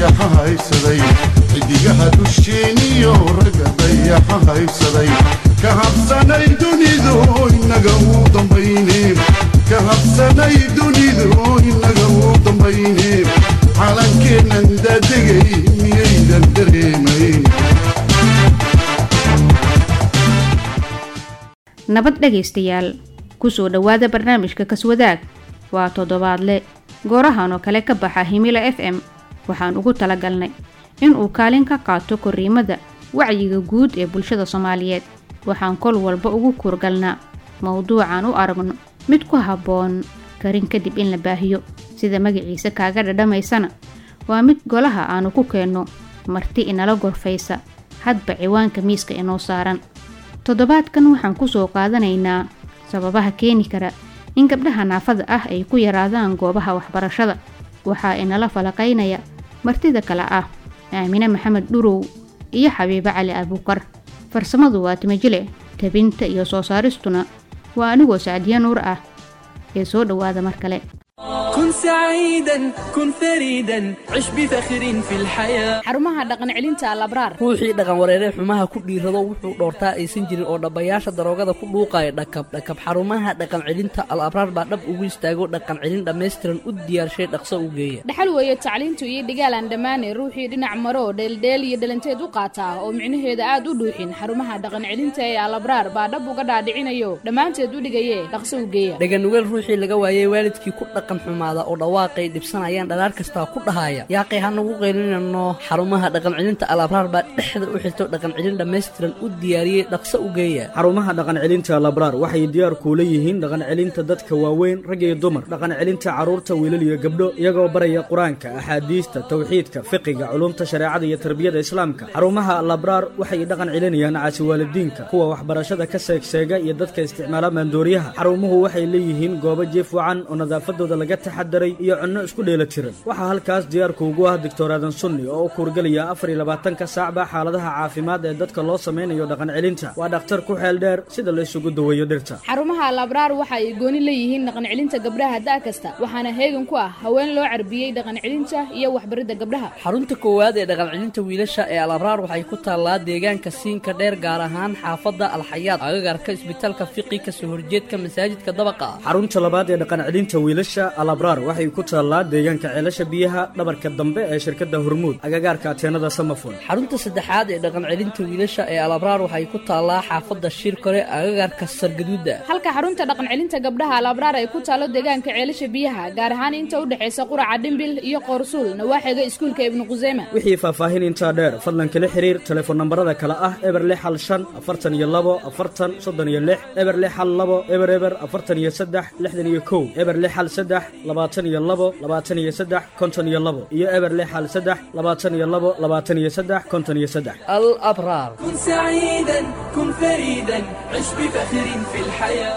dayaxa haysaday xidigaha dusheeniyo ragga dayaxa haysaday ka habsanay dunidu inaga u dambayne ka habsanay dunidu inaga u dambayne calankeennan daadegay miyaydan dareemayn nabad dhegaystayaal kusoo dhowaada barnaamijka kaswadaag waa toddobaadle goorahan oo kale ka baxa himila f m waxaan ugu talagalnay inuu kaalin ka qaato korriimada wacyiga guud ee bulshada soomaaliyeed waxaan kol walba ugu kuurgalnaa mowduucan u aragno mid ku habboon karin kadib in la baahiyo sida magaciisa kaaga dhadhamaysana waa mid golaha aanu ku keenno marti inala gorfaysa hadba ciwaanka miiska inoo saaran toddobaadkan waxaan kusoo qaadanaynaa sababaha keeni kara in gabdhaha naafada ah ay ku yaraadaan goobaha waxbarashada waxaa inala falaqaynaya martida kale ah aamine maxamed dhurow iyo xabiibo cali abuukar farsamadu waa timajile tabinta iyo soo saaristuna waa anigoo sacdiya nuur ah ee soo dhowaada mar kale كن سعيدا كن فريدا عش بفخر في الحياة xarumaha dhaqan celinta alabraar ruuxii dhaqan wareeree xumaha ku dhiirrado wuxuu dhoortaa aysan jirin oo dhabbayaasha daroogada ku dhuuqaya dhakab dhakab xarumaha dhaqan celinta al abraar baa dhab ugu istaago dhaqan celin dhammaystiran u diyaarshay dhaqso u geeya dhaxal weeye tacliintu iyo dhigaalaan dhammaane ruuxii dhinac maro dheeldheel iyo dhalanteed u qaataa oo micnaheeda aad u dhuuxin xarumaha dhaqan celinta ee alabraar baa dhab uga dhaadhicinayo dhammaanteed u dhigaye dhaqso u geeya dhaganugeel ruuxii laga waayey waalidkii ku dhaqan xumaada oo dhawaaqay dhibsanayaan dhalaar kastaa ku dhahaya yaaqay hanagu qaylinano xarumaha dhaqan celinta al abraar baa dhexda u xirto dhaqan celin dhammaystiran u diyaariyey dhaqso u geeya xarumaha dhaqan celinta labraar waxay diyaar kuula yihiin dhaqan celinta dadka waaweyn rag iyo dumar dhaqan celinta carruurta wiilal iyo gabdho iyagoo baraya qur-aanka axaadiista tawxiidka fiqiga culumta shareecada iyo tarbiyada islaamka xarumaha labraar waxay dhaqan celinayaan caasiwaalidiinka kuwa waxbarashada ka seegseega iyo dadka isticmaala maandooriyaha xarumuhu waxay leeyihiin goobo jiif wacan oo nadaafadooda laga taxadaray iyo cunno isku dheela tiran waxaa halkaas diyaarku ugu ah doctor aadan sunni oo u kuurgelaya afar iyo labaatanka saacba xaaladaha caafimaad ee dadka loo samaynayo dhaqan celinta waa dhakhtar ku xeel dheer sida la isugu daweeyo dhirta xarumaha alabraar waxa ay gooni leeyihiin dhaqan celinta gabdhaha da' kasta waxaana heegan ku ah haween loo carbiyey dhaqan celinta iyo waxbaridda gabdhaha xarunta koowaad ee dhaqan celinta wiilasha ee al abraar waxay ku taallaa deegaanka siinka dheer gaar ahaan xaafadda alxayaad agagarka isbitaalka fiqi kasoo horjeedka masaajidka dabaqa ah xarunta labaad ee dhaqan celinta wiilasha alabraar waxay ku taallaa deegaanka ceelasha biyaha dhabarka dambe ee shirkadda hormuud agagaarka ateenada samafon xarunta saddexaad ee dhaqan celinta wiilasha ee al abraar waxay ku taallaa xaafadda shirkore agagarka sargaduuda halka xarunta dhaqan celinta gabdhaha alabraar ay ku taalo deegaanka ceelasha biyaha gaar ahaan inta u dhexaysa quraca dhimbil iyo qoorsuul nawaaxiga iskuulka ibnu quseyma wixii faahfaahin intaa dheer fadlan kala xiriir telefoon nambarada kale ah eber lix hal shan afartan iyo labo afartan soddon iyo lix eber lix hal labo eber eber afartan iyo saddex lixdan iyo kow eber lix hal saddex labaatan iyo labo labaatan iyo saddex konton iyo labo iyo eber lix hal saddex labaatan iyo labo labaatan iyo saddex konton iyo saddex al abraar كن سعيدا كن فريدا عش بفخر في الحياة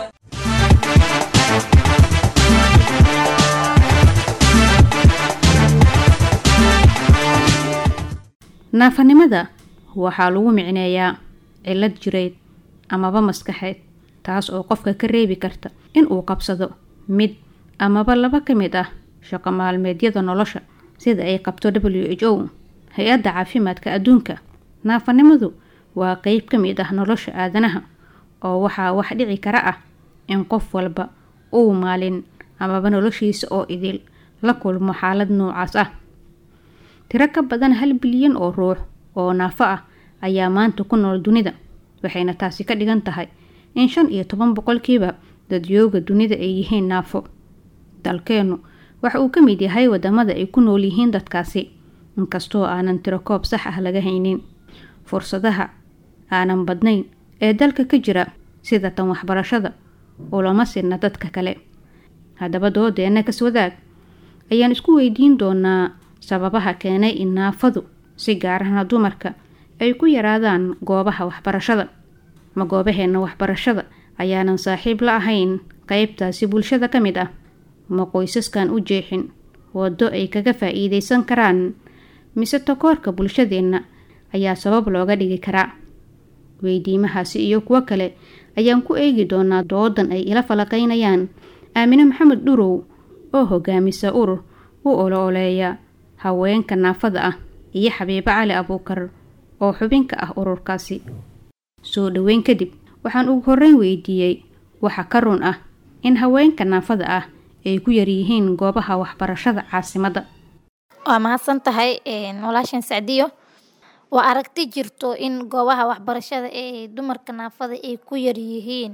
naafanimada waxaa lagu micneeyaa cillad jireed amaba maskaxeed taas oo qofka ka reebi karta inuu qabsado mid amaba laba ka mid ah shaqo maalmeedyada nolosha sida ay qabto w h o hay-adda caafimaadka adduunka naafanimadu waa qeyb ka mid ah nolosha aadanaha oo waxaa wax dhici kara ah in qof walba uu maalin amaba noloshiisa oo idil la kulmo xaalad noocaas ah tiro ka badan hal bilyan oo ruux oo naafo ah ayaa maanta ku nool dunida waxayna taasi ka dhigan tahay in shan iyo toban boqolkiiba dadyooga dunida ay yihiin naafo dalkeennu waxa uu ka mid yahay wadamada ay ku nool yihiin dadkaasi inkastoo aanan tiro koob sax ah laga haynin fursadaha aanan badnayn ee dalka ka jira sida tan waxbarashada ulama sidna dadka kale haddaba doodeena kaswadaag ayaan isku weydiin doonaa sababaha keenay in naafadu si gaar ahna dumarka ay ku yaraadaan goobaha waxbarashada ma goobaheena waxbarashada ayaanan saaxiib la ahayn qeybtaasi bulshada ka mid ah ma qoysaskan u jeexin waddo ay kaga faa-iideysan karaan mise takoorka bulshadeenna ayaa sabab looga dhigi karaa weydiimahaasi iyo kuwo kale ayaan ku eegi doonaa doodan ay ila falaqaynayaan aamine maxamed dhurow oo hogaamisa urur u olo oleeya haweenka naafada ah iyo xabiibo cali abuukar oo xubinka ah ururkaasi soo dhoweyn kadib waxaan ugu horreyn weydiiyey waxa ka run ah in haweenka naafada ah ay ku yaryihiin goobaha waxbarashada caasimadda waa mahadsan tahay walaashan sacdiyo waa aragti jirto in goobaha waxbarashada ee dumarka naafada ay ku yaryihiin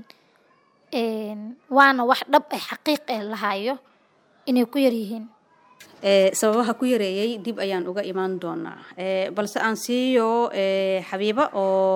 waana wax dhab ah xaqiiq eh lahayo inay ku yaryihiin sababaha ku yareeyay dib ayaan uga imaan doonaa balse aan siiyo xabiibo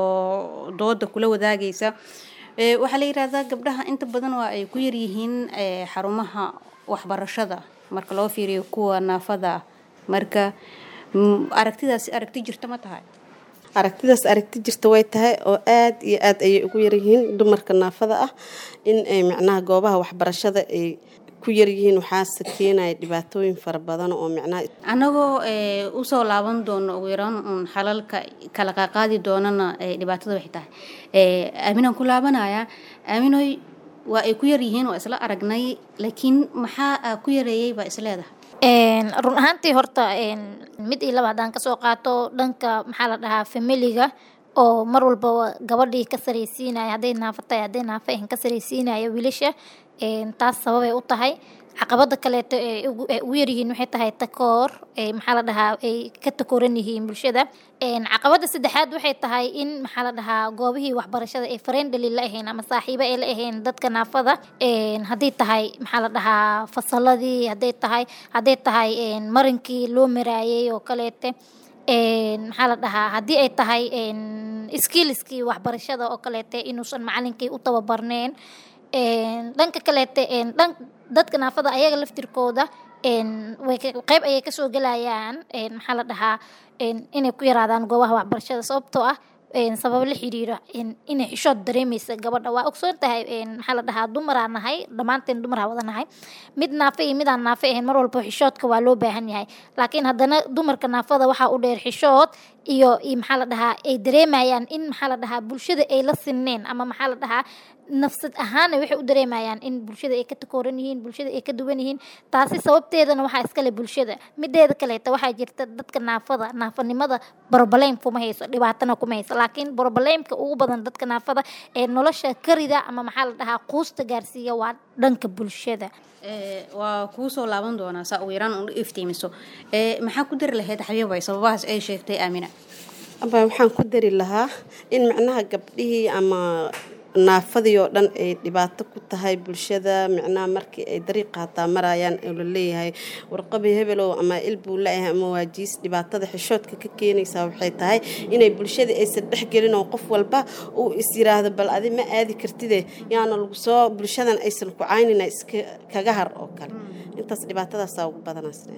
oo dooda kula wadaagaysa waxaa la yidhaahdaa gabdhaha inta badan waa ay ku yaryihiin xarumaha waxbarashada marka loo fiiriyo kuwa naafada ah marka aragtidaasi aragti jirta ma tahay aragtidaas aragti jirta way tahay oo aada iyo aada ayay ugu yaryihiin dumarka naafada ah in ay macnaha goobaha waxbarashada ay ku yaryihiin waxaase keenaya dhibaatooyin fara badan oo micnaha annagoo usoo laaban doono ugu yaraan uun xalalka kala qaaqaadi doonana dhibaatada waxay tahay aaminaan ku laabanaya aaminoy waa ay ku yaryihiin waa isla aragnay laakiin maxaa ku yareeyay baa is leedahay run ahaantii horta mid iyo laba haddaan kasoo qaato dhanka maxaa la dhahaa familiga oo mar walba gabadhii ka saraysiinaya hadday naafo tahay hadday naafo ahin ka saraysiinaya wiilasha taas sababay u tahay caqabada kaleeto ee ugu yaryihiin waxay tahay takoor maxaa la dhahaa ay ka takooran yihiin bulshada caqabada saddexaad waxay tahay in maxaa la dhahaa goobihii waxbarashada ee friendly la ahayn ama saaxiibo ay la ahayn dadka naafada hadday tahay maxaa la dhahaa fasaladii hadday tahay hadday tahay marinkii loo maraayay oo kaleete maxaa la dhahaa haddii ay tahay skillskii waxbarashada oo kaleete inuusan macalinkii u tababarneen dhanka kaleete dhan dadka naafada ayaga laftirkooda way qeyb ayay kasoo gelayaan maxaa la dhahaa inay ku yaraadaan goobaha waxbarashada sababtoo ah sabab la xiriira inay xishood dareemaysa gabadha waa ogsoon tahay maxaa la dhahaa dumaraa nahay dhammaanteen dumaraa wada nahay mid naafe iyo midaan naafe ahayn mar walba xishoodka waa loo baahan yahay laakiin haddana dumarka naafada waxaa u dheer xishood iyo maxaa la dhahaa ay dareemayaan in maxaa la dhahaa bulshada ay la sineen ama maxaa la dhahaa nafsad ahaana waxay u dareemayaan in bulshada ay ka takooran yihiin bulshada ay ka duwan yihiin taasi sababteedana waxaa iskale bulshada mideeda kaleeta waxaa jirta dadka naafada naafanimada broblem kuma hayso dhibaatana kuma hayso laakiin broblemka ugu badan dadka naafada ee nolosha karida ama maxaa la dhahaa quusta gaarsiiya waa dhanka bulshada waa kuu soo laaban doonaa saa ugu yaraan un iftiimiso maxaa ku dari lahayd xabiibay sababahaas ay sheegtay aamina aba waxaan ku dari lahaa in macnaha gabdhihii ama naafadii oo dhan ay dhibaato ku tahay bulshada micnaha markii ay dariiq haataa marayaan oo la leeyahay warqabi hebelow ama ilbuu la-yahay ama waajiis dhibaatada xishoodka ka keenaysaa waxay tahay inay bulshada aysan dhexgelin oo qof walba uu is yiraahdo bal adi ma aadi kartide yaana lagu soo bulshadan aysan ku caynina iska kaga har oo kale intaas dhibaatadaasaa ugu badanaysna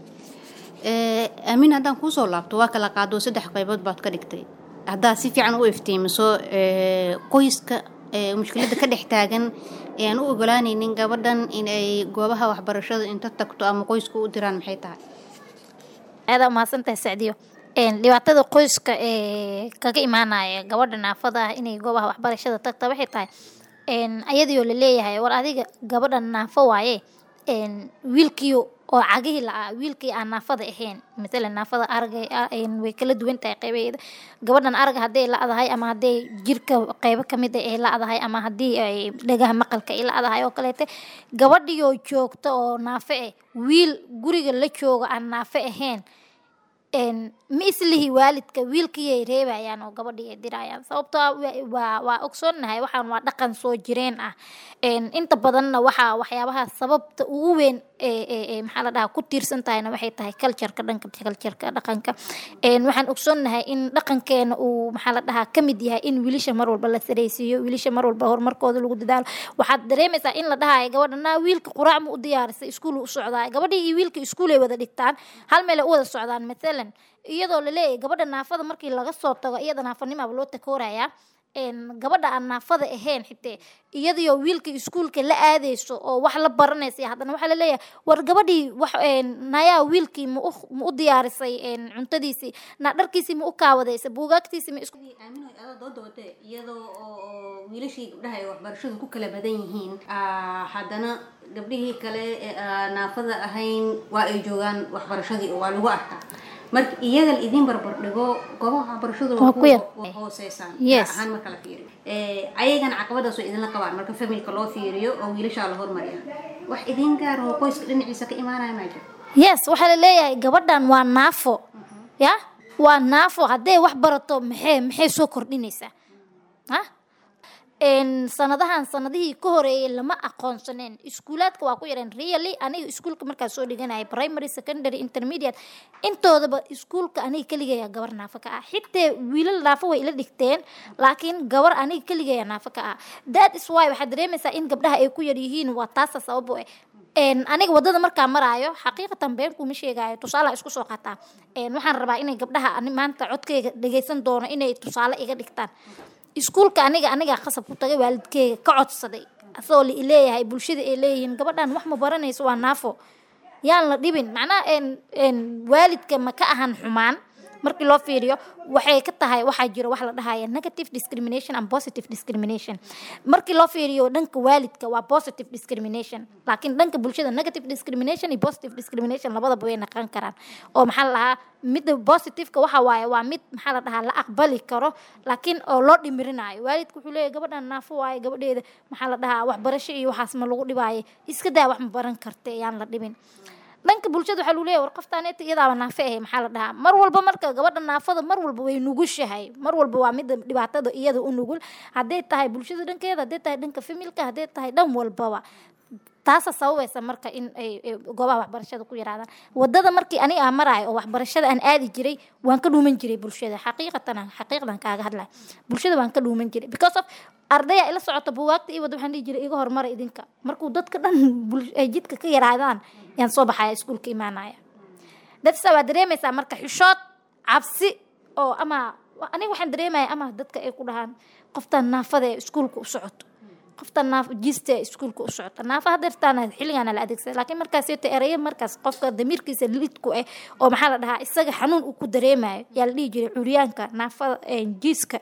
aamin haddaan kuusoo laabto waa kala qaado saddex qaybood baad ka dhigtay haddaad si fiican u iftiimiso qoyska mushkiladda ka dhex taagan ee aan u ogolaanaynin gabadhan inay goobaha waxbarashada inta tagto ama qoysku u diraan maxay tahay aada umahadsantahay sacdiyo dhibaatada qoyska ee kaga imaanaya gabadha naafada ah inay goobaha waxbarashada tagta waxay tahay ayadiioo laleeyahay war adiga gabadha naafo waaye wiilkiio oo cagihii la-aa wiilkii aan naafada ahayn maalan naafada arga way kala duwan tahay qeybaheeda gabadhan arga hadday la-dahay ama hadday jirka qeybo kamid ay la-dahay ama haddii ay dhagaha maqalka ay la-dahay oo kaleete gabadhioo joogta oo naafe ah wiil guriga la jooga aan naafe ahayn ma islihi waalidka wiilkiiay reebayaan oo gabadhii ay dirayaan sababtoo ah waa waa ogsoonnahay waxaan waa dhaqan soo jireen ah inta badanna waxaa waxyaabaha sababta ugu weyn ee maxaa la dhahaa ku tiirsan tahayna waxay tahay cultureka dhanka cultureka dhaqanka waxaan ogsoonnahay in dhaqankeena uu maxaa la dhahaa ka mid yahay in wiilisha mar walba la saraysiiyo wiilisha mar walba horumarkooda lagu dadaalo waxaad dareemaysaa in la dhahayo gabadha naa wiilka quraac ma u diyaarisay iskuul u socdaa gabadhii iyo wiilka iskuulay wada dhigtaan hal meelay u wada socdaan mathalan iyadoo laleeyahay gabadha naafada markii laga soo tago iyada naafanimaaba loo takoorayaa een, gabadha aan naafada ahayn xitee iyadiyo wiilka iskuulka la aadayso oo wax la baranaysa haddana waxaa laleeyahay war gabadhii wax een, nayaa wiilkii ma u ma u diyaarisay een, cuntadiisii na dharkiisii ma u kaawadaysay buugaagtiisii ma isku aamin way adoo dooda wate iyadoo oo oo wiilashii gabdhaha ay waxbarashadu ku kala badan yihiin aa, haddana gabdhihii kale ee aan naafada ahayn waa ay joogaan waxbarashadii oo waa lagu arkaa marka iyaga la idin barbar dhigo goobaha waxbarashadu Waa ku yar. waa hooseysaan Yes. gaar ahaan marka la fiiriyo Eh, ayagana caqabadaas oo idinla qabaan marka familka loo fiiriyo oo wiilashaa la hormariya wax idin gaar oo qoyska dhinaciisa ka imaanaya maa jiro yes waxaa la leeyahay gabadhan waa naafo ya waa naafo hadday wax barato maxay maxay soo kordhinaysaa ha een sanadahan sanadihii ka horeeyay lama aqoonsaneen iskuulaadka waa ku yareen really aniga iskuulka markaa soo dhiganayay primary secondary intermediate intoodaba iskuulka aniga keligaya gabar naafo ka ah xitaa wiilal naafo way ila dhigteen laakiin gabar aniga keligaya naafo ka ah that is why waxaad dareemaysaa in gabdhaha ay ku yar yihiin waa taasa sababo eh een aniga wadada markaa maraayo xaqiiqatan been kuma sheegaayo tusaale isku soo qaataa een waxaan rabaa inay gabdhaha ani maanta codkayga dhagaysan doono inay tusaale iga dhigtaan iskuulka aniga anigaa qasab ku tagay waalidkeyga ka codsaday asagoo la leeyahay bulshada ay leeyihiin gabadhan wax ma baranayso waa naafo yaan la dhibin macnaha een een waalidka ma ka ahan xumaan markii loo fiiriyo waxay ka tahay waxaa jiro wax la dhahaya negative discrimination and positive discrimination markii loo fiiriyo dhanka waalidka waa positive discrimination laakiin dhanka bulshada negative discrimination iyo positive discrimination labadaba way naqan karaan oo maxaa la dhahaa midda positiveka waxa waaye waa mid maxaa la dhahaa la aqbali karo laakiin oo loo dhimirinayo waalidka wuxuu leeyahay gabadhan naafo waaye gabadheeda maxaa la dhahaa waxbarasho iyo waxaas ma lagu dhibaayo iska daa wax ma baran karta yaan la dhibin dhanka bulshada waxaa lagu leeyahay war qoftaaneta iyadaaba naafe ahay maxaa la dhahaa mar walba marka gabadha naafada mar walba way nugushahay mar walba waa midda dhibaatada iyada u nugul hadday tahay bulshada dhankeeda hadday tahay dhanka familka hadday tahay dhan walbaba taasa sababaysa marka in ay ay goobaha waxbarashada ku yaraadaan wadada markii ani aan maraayo oo waxbarashada aan aadi jiray waan ka dhuuman jiray bulshada xaqiiqatan xaqiiqdan kaaga hadlaya bulshada waan ka dhuuman jiray because of ardaya ila socota buugaagta iyo wada waxaan dhihi jiray iga hormara idinka markuu dadka dhan bul- ay jidka ka yaraadaan yaan soo baxaya iskuulka imaanaya dadsa waa dareemaysaa marka xishood cabsi oo ama aniga waxaan dareemaya ama dadka ay ku dhahaan qoftan naafada ee iskuulka u socoto qoftan naaf jista ee iskuulka u socota naafa hadeertaana xilligaana la adeegsada laakiin markaas yeeto ereyo markaas qofka damiirkiisa lidku ah oo maxaa la dhahaa isaga xanuun uu ku dareemayo yaa la dhihi jiray curyaanka naafada jiiska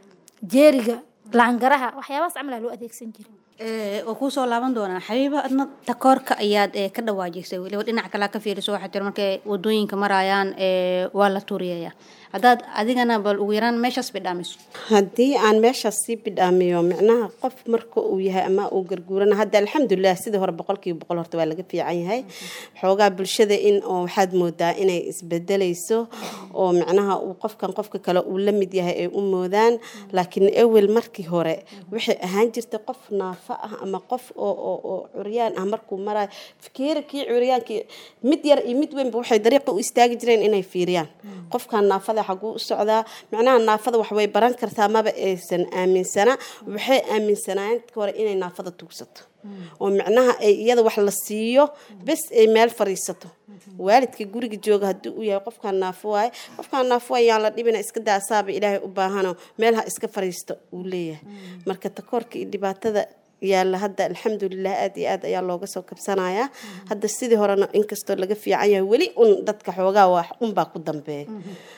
jeeriga laangaraha waxyaabahaas camal aa loo adeegsan jiray oo kuusoo laaban doonaa xabiiba adna takoorka ayaad ee ka dhawaajisay weliba dhinac kalea ka fiiriso waxaa jira markay wadooyinka marayaan ee waa la tuuriyaya haddaad adigana bal ugu yaraan meeshaas bidhaamiso haddii aan meeshaas sii bidhaamiyo micnaha qof marka uu yahay ama uu garguurana hadda alxamdulilah sidii hore boqolkiiba boqol horta waa laga fiican yahay xoogaa bulshada in oo waxaad moodaa inay isbedelayso oo micnaha uu qofkan qofka kale uu la mid yahay ay u moodaan laakiin ewel markii hore waxay ahaan jirtay qof naafo ah ama qof oo oo oo curyaan ah markuu marayo fikiira kii curyaankii mid yar iyo mid weynba waxay dariiqa u istaagi jireen inay fiiriyaan qofkan naafada xaguu u socdaa macnaha naafada wax way baran kartaa maba aysan aaminsana waxay aaminsanaayeen dadka hore inay naafada tuugsato oo micnaha ay iyada wax la siiyo bes ay meel fariisato waalidka guriga jooga haddii uu yahay qofkaan naafo waaye qofkaan naafo waaye yaan la dhibina iska daasaaba ilaahay u baahano meel ha iska fariisto uu leeyahay marka takoorka iyo dhibaatada yaalla hadda alxamdulilah aada iyo aad ayaa looga soo kabsanayaa hadda sidii horena inkastoo laga fiican yahay weli un dadka xoogaa wax unbaa ku dambeeya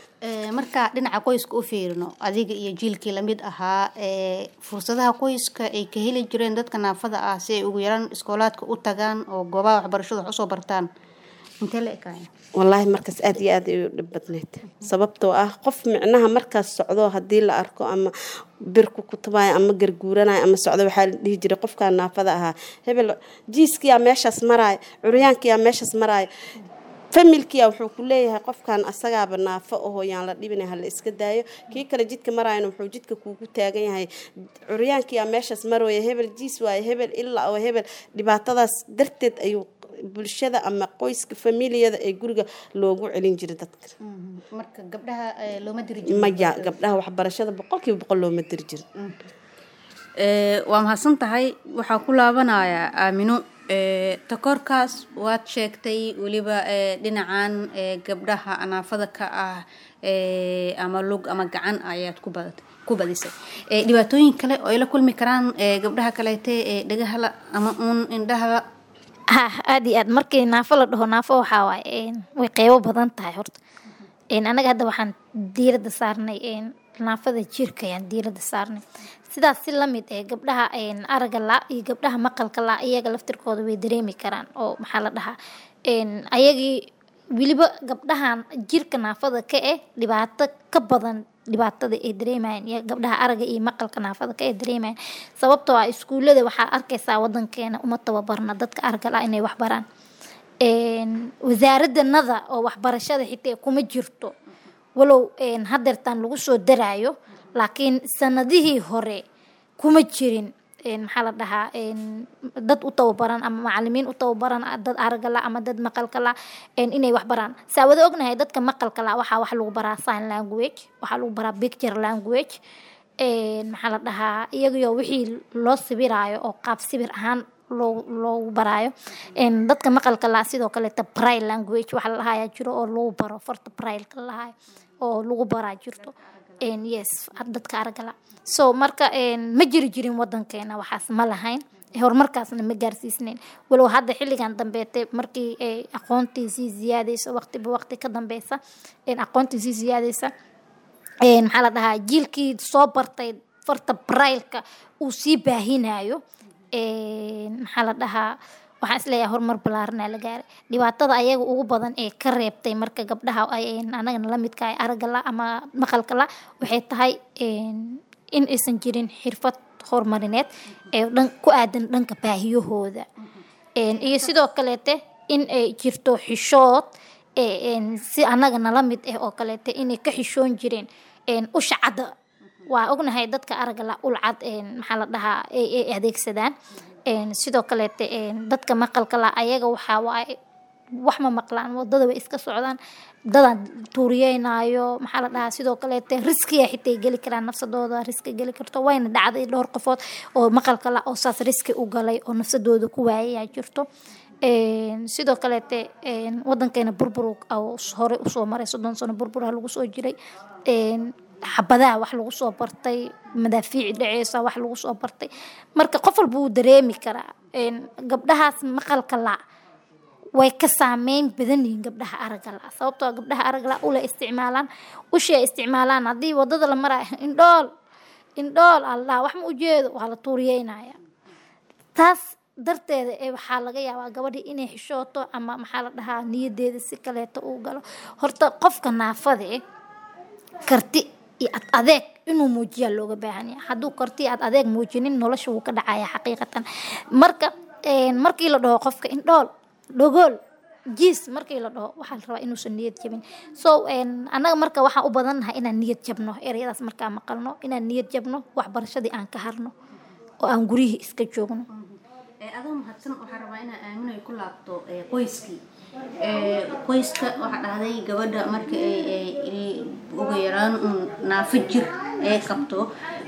marka dhinaca qoyska u fiirino adiga iyo jiilkii lamid ahaa ee fursadaha qoyska ay ka heli jireen dadka naafada ah si ay ugu yaraan iskoolaadka u tagaan oo goobaha waxbarashada wax usoo bartaan intee la ekaaya wallaahi markaas aada iyo aad ay u dhib badneyd sababtoo ah qof micnaha markaas socdo haddii la arko ama birku kutubayo ama garguuranayo ama socdo waxaa la dhihi jiray qofkaa naafada ahaa hebel jiiskiyaa meeshaas maraayo curyaankiyaa meeshaas maraayo familkia wuxuu ku leeyahay qofkan asagaaba naafo ahoo yaan la dhibina hala iska daayo kii kale jidka maraayana wuxuu jidka kuugu taagan yahay curyaankiyaa meeshaas marooya hebel jiis waaye hebel ilaa oo hebel dhibaatadaas darteed ayuu bulshada ama qoyska familiyada ee guriga loogu celin jiray dadka marka gabdhaha looma diri jiro maya gabdhaha waxbarashada boqolkiiba boqol looma diri jiro waa mahadsan tahay waxaa ku laabanayaa aamino takoorkaas waad sheegtay weliba dhinacan gabdhaha naafada ka ah ama lug ama gacan ayaad ku badatay ku badisay ee dhibaatooyin kale oo ay la kulmi karaan ee gabdhaha kaleete ee dhagahala ama uun indhahala ha aad iyo aad markii naafo la dhaho naafo waxaa waaye een, way qeybo badan tahay horta Een, anaga hadda waxaan diiradda saarnay een, naafada jirka ayaan diiradda saarnay sidaas si lamid ee gabdhaha een, aragga la iyo gabdhaha maqalka la iyaga laftirkooda way dareemi karaan oo maxaa la dhahaa een, ayagii weliba gabdhahan jirka naafada ka eh dhibaato ka badan dhibaatada ay dareemayaan iyo gabdhaha aragga iyo maqalka naafada ka ay dareemayaan sababtoo ah iskuullada waxaa arkaysaa wadankeena uma tababarna dadka aragga la inay wax baraan een, wasaaraddanada oo waxbarashada xitaa kuma jirto walow een, hadeertaan lagu soo daraayo laakiin sanadihii hore kuma jirin een, maxaa la dhahaa een, dad u tababaran ama macalimiin u tababaran dad aragga la ama dad maqalka la een, inay wax baraan saa wada ognahay dadka maqalka la waxaa wax lagu baraa sign language waxaa lagu baraa picture language een, maxaa la dhahaa iyagoo wixii loo sawiraayo oo qaab sawir ahaan loo loogu baraayo een, dadka maqalka la sidoo kaleeta braille language waxa la dhahayaa jiro oo lagu baro farta braille-ka la dhahayo oo lagu baraa jirto een, yes dadka aragga la so marka een, ma jiri jirin wadankeena waxaas ma lahayn horumarkaasna ma gaarsiisnayn walow hadda xilligan dambeete markii ay aqoontii sii ziyaadayso waqtiba waqti ka dambeysa een, aqoontii sii ziyaadaysa een, maxaa la dhahaa jiilkii soo bartay farta braille-ka uu sii baahinayo een, maxaa la dhahaa waxaan isleeyahay horumar ballaaranaa la gaaray dhibaatada ayaga ugu badan ee ka reebtay marka gabdhaha ay anagana la midka ay aragga la ama maqalka la waxay tahay een, in aysan jirin xirfad horumarineed ee dhan ku aadan dhanka baahiyahooda Een, iyo sidoo kaleete in ay jirto xishood ee, een, si anaga nala mid ah oo kaleete inay ka xishoon jireen een, usha cadda waa ognahay dadka aragga la ul cad een, maxaa la dhahaa ay ay adeegsadaan Een, sidoo kaleete een, dadka maqalka la ayaga waxaa waaye wax ma maqlaan wadada way iska socdaan dadan tuuriyeynaayo maxaa la dhahaa sidoo kaleete riskiya xitaa ay geli karaan nafsadooda riski geli karto wayna dhacday dhowr qofood oo maqalka la oo saas riski u galay oo nafsadooda ku waayayaa jirto Een, sidoo kaleete een, wadankeena burbur oo hore usoo maray soddon sano burburaha lagu soo jiray Een, xabadaha wax lagu soo bartay madaafiici dhaceysa wax lagu soo bartay marka qof walba wuu dareemi karaa Een, gabdhahaas maqalka la way ka saameyn badan yihiin gabdhaha aragga la sababtoo ah gabdhaha aragga la ula isticmaalaan ushi ay isticmaalaan haddii wadada la maraayo indhool indhool allah wax ma ujeedo waa la tuuriyeynaya taas darteeda ee waxaa laga yaabaa gabadhii inay xishooto ama maxaa la dhahaa niyadeeda si kaleeto uu galo horta qofka naafada eh karti iyo ad adeeg inuu muujiyaa looga baahan yahay hadduu karti iyo ad adeeg muujinin nolosha wuu ka dhacaya xaqiiqatan marka een, markii la dhaho qofka indhool dhogool jiis markii la dhaho waxaa la rabaa inuusan niyad jabin so een, annaga marka waxaan u badannahay inaan niyad jabno ereyadaas markaan maqalno inaan niyad jabno waxbarashadii aan ka harno oo aan guryihii iska joogno Ee, adoo mahadsan waxaan rabaa inaa aamino ay ku laabto ee, qoyskii Ee, qoyska waxaa dhahday gabadha marka ay ay- ay ugu yaraan un naafo jir ay qabto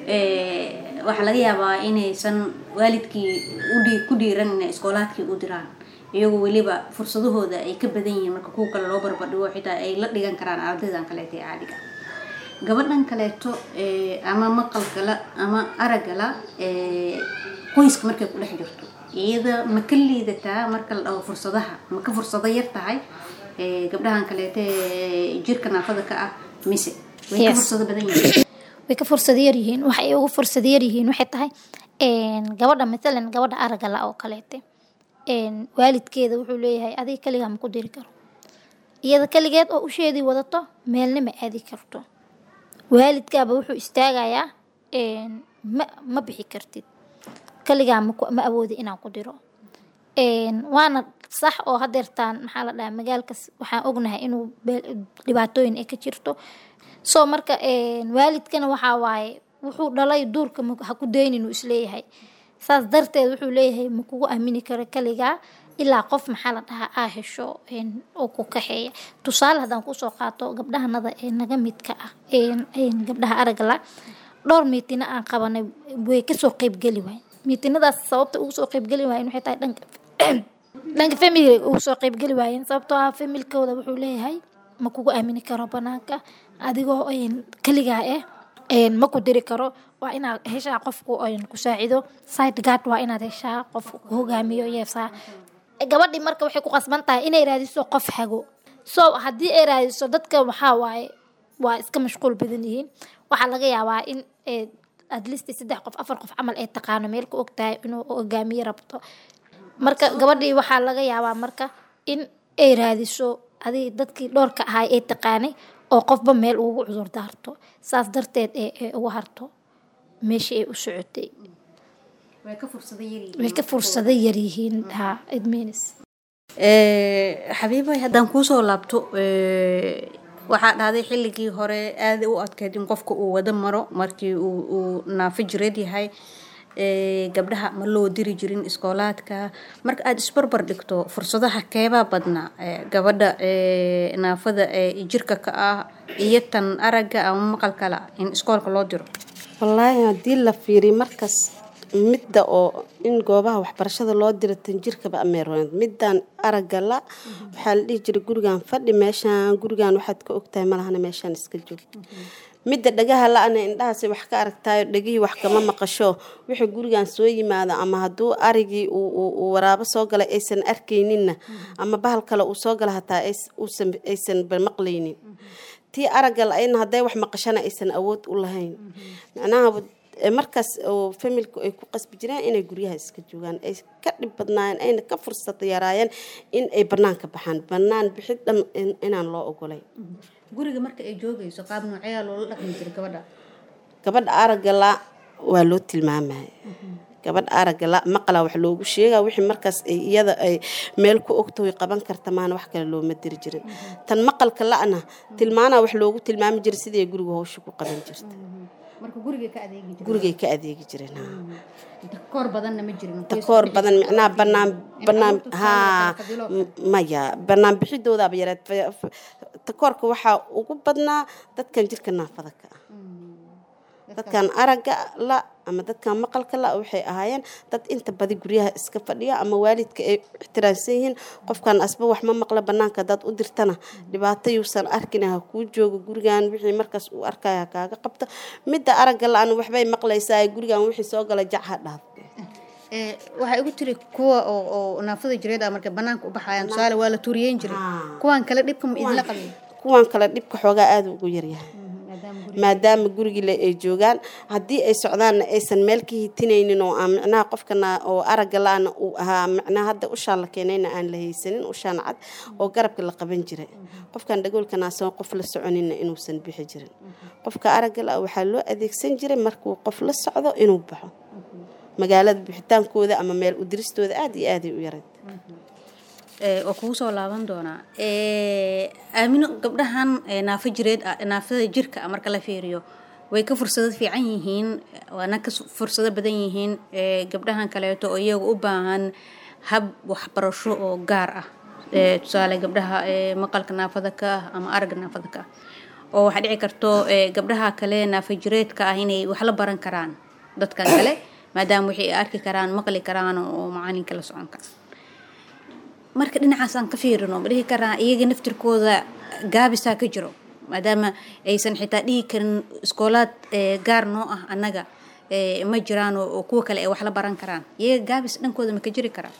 ee, waxaa laga yaabaa inaysan waalidkii u dhii- ku dhiiran inay iskoolaadkii u diraan iyagoo weliba fursadahooda ay ka badan yihiin marka kuwa kale loo barbardhigo xitaa ay la dhigan karaan ardaydan kaleeta ee caadiga gabadhan kaleeto ee, ama maqalkala ama araggala ee, qoyska markay ku dhex jirto iyada ma ka liidataa marka la dhaho fursadaha ma ka fursado yar tahay ee, gabdhahan kaleeto ee jirka naafada ka ah mise way ka Yes. fursado badan yihiin way ka fursad yar yihiin waxay ugu fursad yar yihiin waxay tahay een, gabadha matalan gabadha aragga la oo kaleete een, waalidkeeda wuxuu leeyahay adiga kaligaa ma ku diri karo iyada kaligeed oo usheedii wadato meelna ma aadi karto waalidkaaba wuxuu istaagayaa een, ma ma bixi kartid kaligaa ma ku- ma awoodi inaan ku diro Een, waana sax oo hadeertaan maxaa la dhahaa magaalkas waxaan ognahay inuu beel- dhibaatooyin ay ka jirto so marka een, waalidkana waxaa waaye wuxuu dhalay duurka ma- ha ku daynin uu isleeyahay saas darteed wuxuu leeyahay ma kugu aamini karo kaligaa ilaa qof maxaa la dhahaa aa hesho een, oo ku kaxeeya tusaale haddaan kusoo qaato gabdhahanada ee naga midka ah een, een, gabdhaha aragga la dhowr miitina aan qabanay way kasoo qeybgeli waay miitinadaas sababta ugu soo qeybgeli waayeen waxay tahay dhanka dhanka family ugu soo qeybgeli waayeen sababtoo ah familkooda wuxuu leeyahay ma kugu aamini karo banaanka adigoo een, kaligaa eh een, ma ku diri karo waa inaad heshaa qofku een, ku saacido side guard waa inaad heshaa qof ku hogaamiyo yeesaa gabadhii marka waxay ku qasban tahay inay raadiso qof hago so haddii ay raadiso dadka waxaa waaye waa iska mashquul badan yihiin waxaa laga yaabaa in ee, at least saddex qof afar qof camal ay taqaano meel ku og tahay inuu hogaamiye rabto marka gabadhii waxaa laga yaabaa marka in ay raadiso adig dadkii dhowrka ahaa ee taqaanay oo qofba meel ugu cudur daarto saas darteed ee ee ugu harto meeshii ay u socotay way ka fursada yaryihiin way ka fursado yaryihiin ha it means xabiibay haddaan kuusoo laabto ee, waxaa dhahday xilligii hore aada u adkeyd in qofka uu wada maro markii uu uu naafo jireed yahay ee, gabdhaha ma loo diri jirin iskoolaadka marka aada isbarbar dhigto fursadaha keebaa badnaa ee, gabadha ee, naafada ee jirka ka ah iyo tan aragga ama maqalka la in iskoolka loo diro wallaahi haddii la fiiriyo markas midda oo in goobaha waxbarashada loo diro tan jirkaba ameerwan middan aragga la waxaa la dhihi jiray gurigan fadhi meeshaan gurigan waxaad ka ogtahay malahana meeshaan iska joog midda dhagaha la-ana indhahaasi wax ka aragtaayo dhagihii wax kama maqasho wixii gurigan soo yimaado ama hadduu arigii uu- uu uu waraabo soo galay aysan arkayninna ama bahal kale uu soo gala hataa ays- uusan- aysan ba maqlaynin tii aragga la-ayna hadday wax maqashana aysan awood u lahayn macnaha e, markaas oo familku ay ku qasbi jireen inay guryaha iska joogaan ay ka dhib badnaayeen ayna ka fursad yaraayeen in ay banaanka baxaan banaan bixid dhan in- inaan loo ogolay guriga marka ay joogayso qaab nooceyaa loola dhaqmi jiray gabadha gabadha aragga la waa loo tilmaamaya gabadha aragga la maqala wax loogu sheegaa wixii markaas ay iyada ay meel ku ogta way qaban karta maana wax kale looma diri jirin tan maqalka la-na tilmaanaa wax loogu tilmaami jiray sidii ay guriga hawsha ku qaban jirta marka guriga ka adeegi jiray gurigay ka adeegi jireen ha takoor badanna ma jirin takoor badan micnaha banaan banaan haa m- maya banaan bixidoodaaba yareed Fa- fa- takoorka waxaa ugu badnaa dadkan jirka naafada ka ah dadkan aragga la ama dadkan maqalka la waxay ahaayeen dad inta badi guryaha iska fadhiya ama waalidka ay ixtiraamsan yihiin qofkan asba wax ma maqla banaanka hadaad u dirtana dhibaato yuusan arkin ha kuu joogo gurigan wixii markaas uu arkaya ha kaaga qabto midda aragga la-an waxbay maqlaysaa gurigan wixii soo gala jac ha dhaaf Ee, waxaa igu tiri kuwa oo oo naafada jireed ah markay banaanka u baxayaan tusaale waa la tuuriyeyn jiray Haa. kuwan kale dhibka ma idinla qabin kuwan kale dhibka xoogaa aada ugu yaryahay maadaama gurigii le ay joogaan haddii ay socdaanna aysan meel ka hitinaynin oo aan micnaha qofkana oo aragga la-ana uu ahaa micnaha hadda ushaa la keenayna aan la haysanin ushaan cad oo garabka la qaban jiray qofkan dhagoolkanaasan qof la soconina inuusan bixi jirin qofka aragga la waxaa loo adeegsan jiray markuu qof la socdo inuu baxo magaalada bixitaankooda ama meel udiristooda aada iyo aaday u yarayd Ee, waa kugu soo laaban doonaa Ee, aamino gabdhahan ee, naafo jireed ah naafada jirka ah marka la fiiriyo way ka fursado fiican yihiin waana ka su- fursado badan yihiin ee, gabdhahan kaleeto oo iyaga u baahan hab waxbarasho oo gaar ah Ee, tusaale gabdhaha ee, maqalka naafada ka ah ama aragga naafada ka ah oo waxaa dhici karto ee, gabdhaha kale naafa jireedka ah inay wax la baran karaan dadkan kale maadaama wixii ay arki karaan maqli karaan oo macalinka la socon kara marka dhinacaas aan ka fiirino ma dhihi karaa iyaga naftirkooda gaabisaa ka jiro maadaama aysan xitaa dhihi karin iskoolaad ee, gaar noo ah annaga ee, ma jiraan oo oo kuwa kale ay wax la baran karaan iyaga gaabis dhankooda ma ka jiri karaa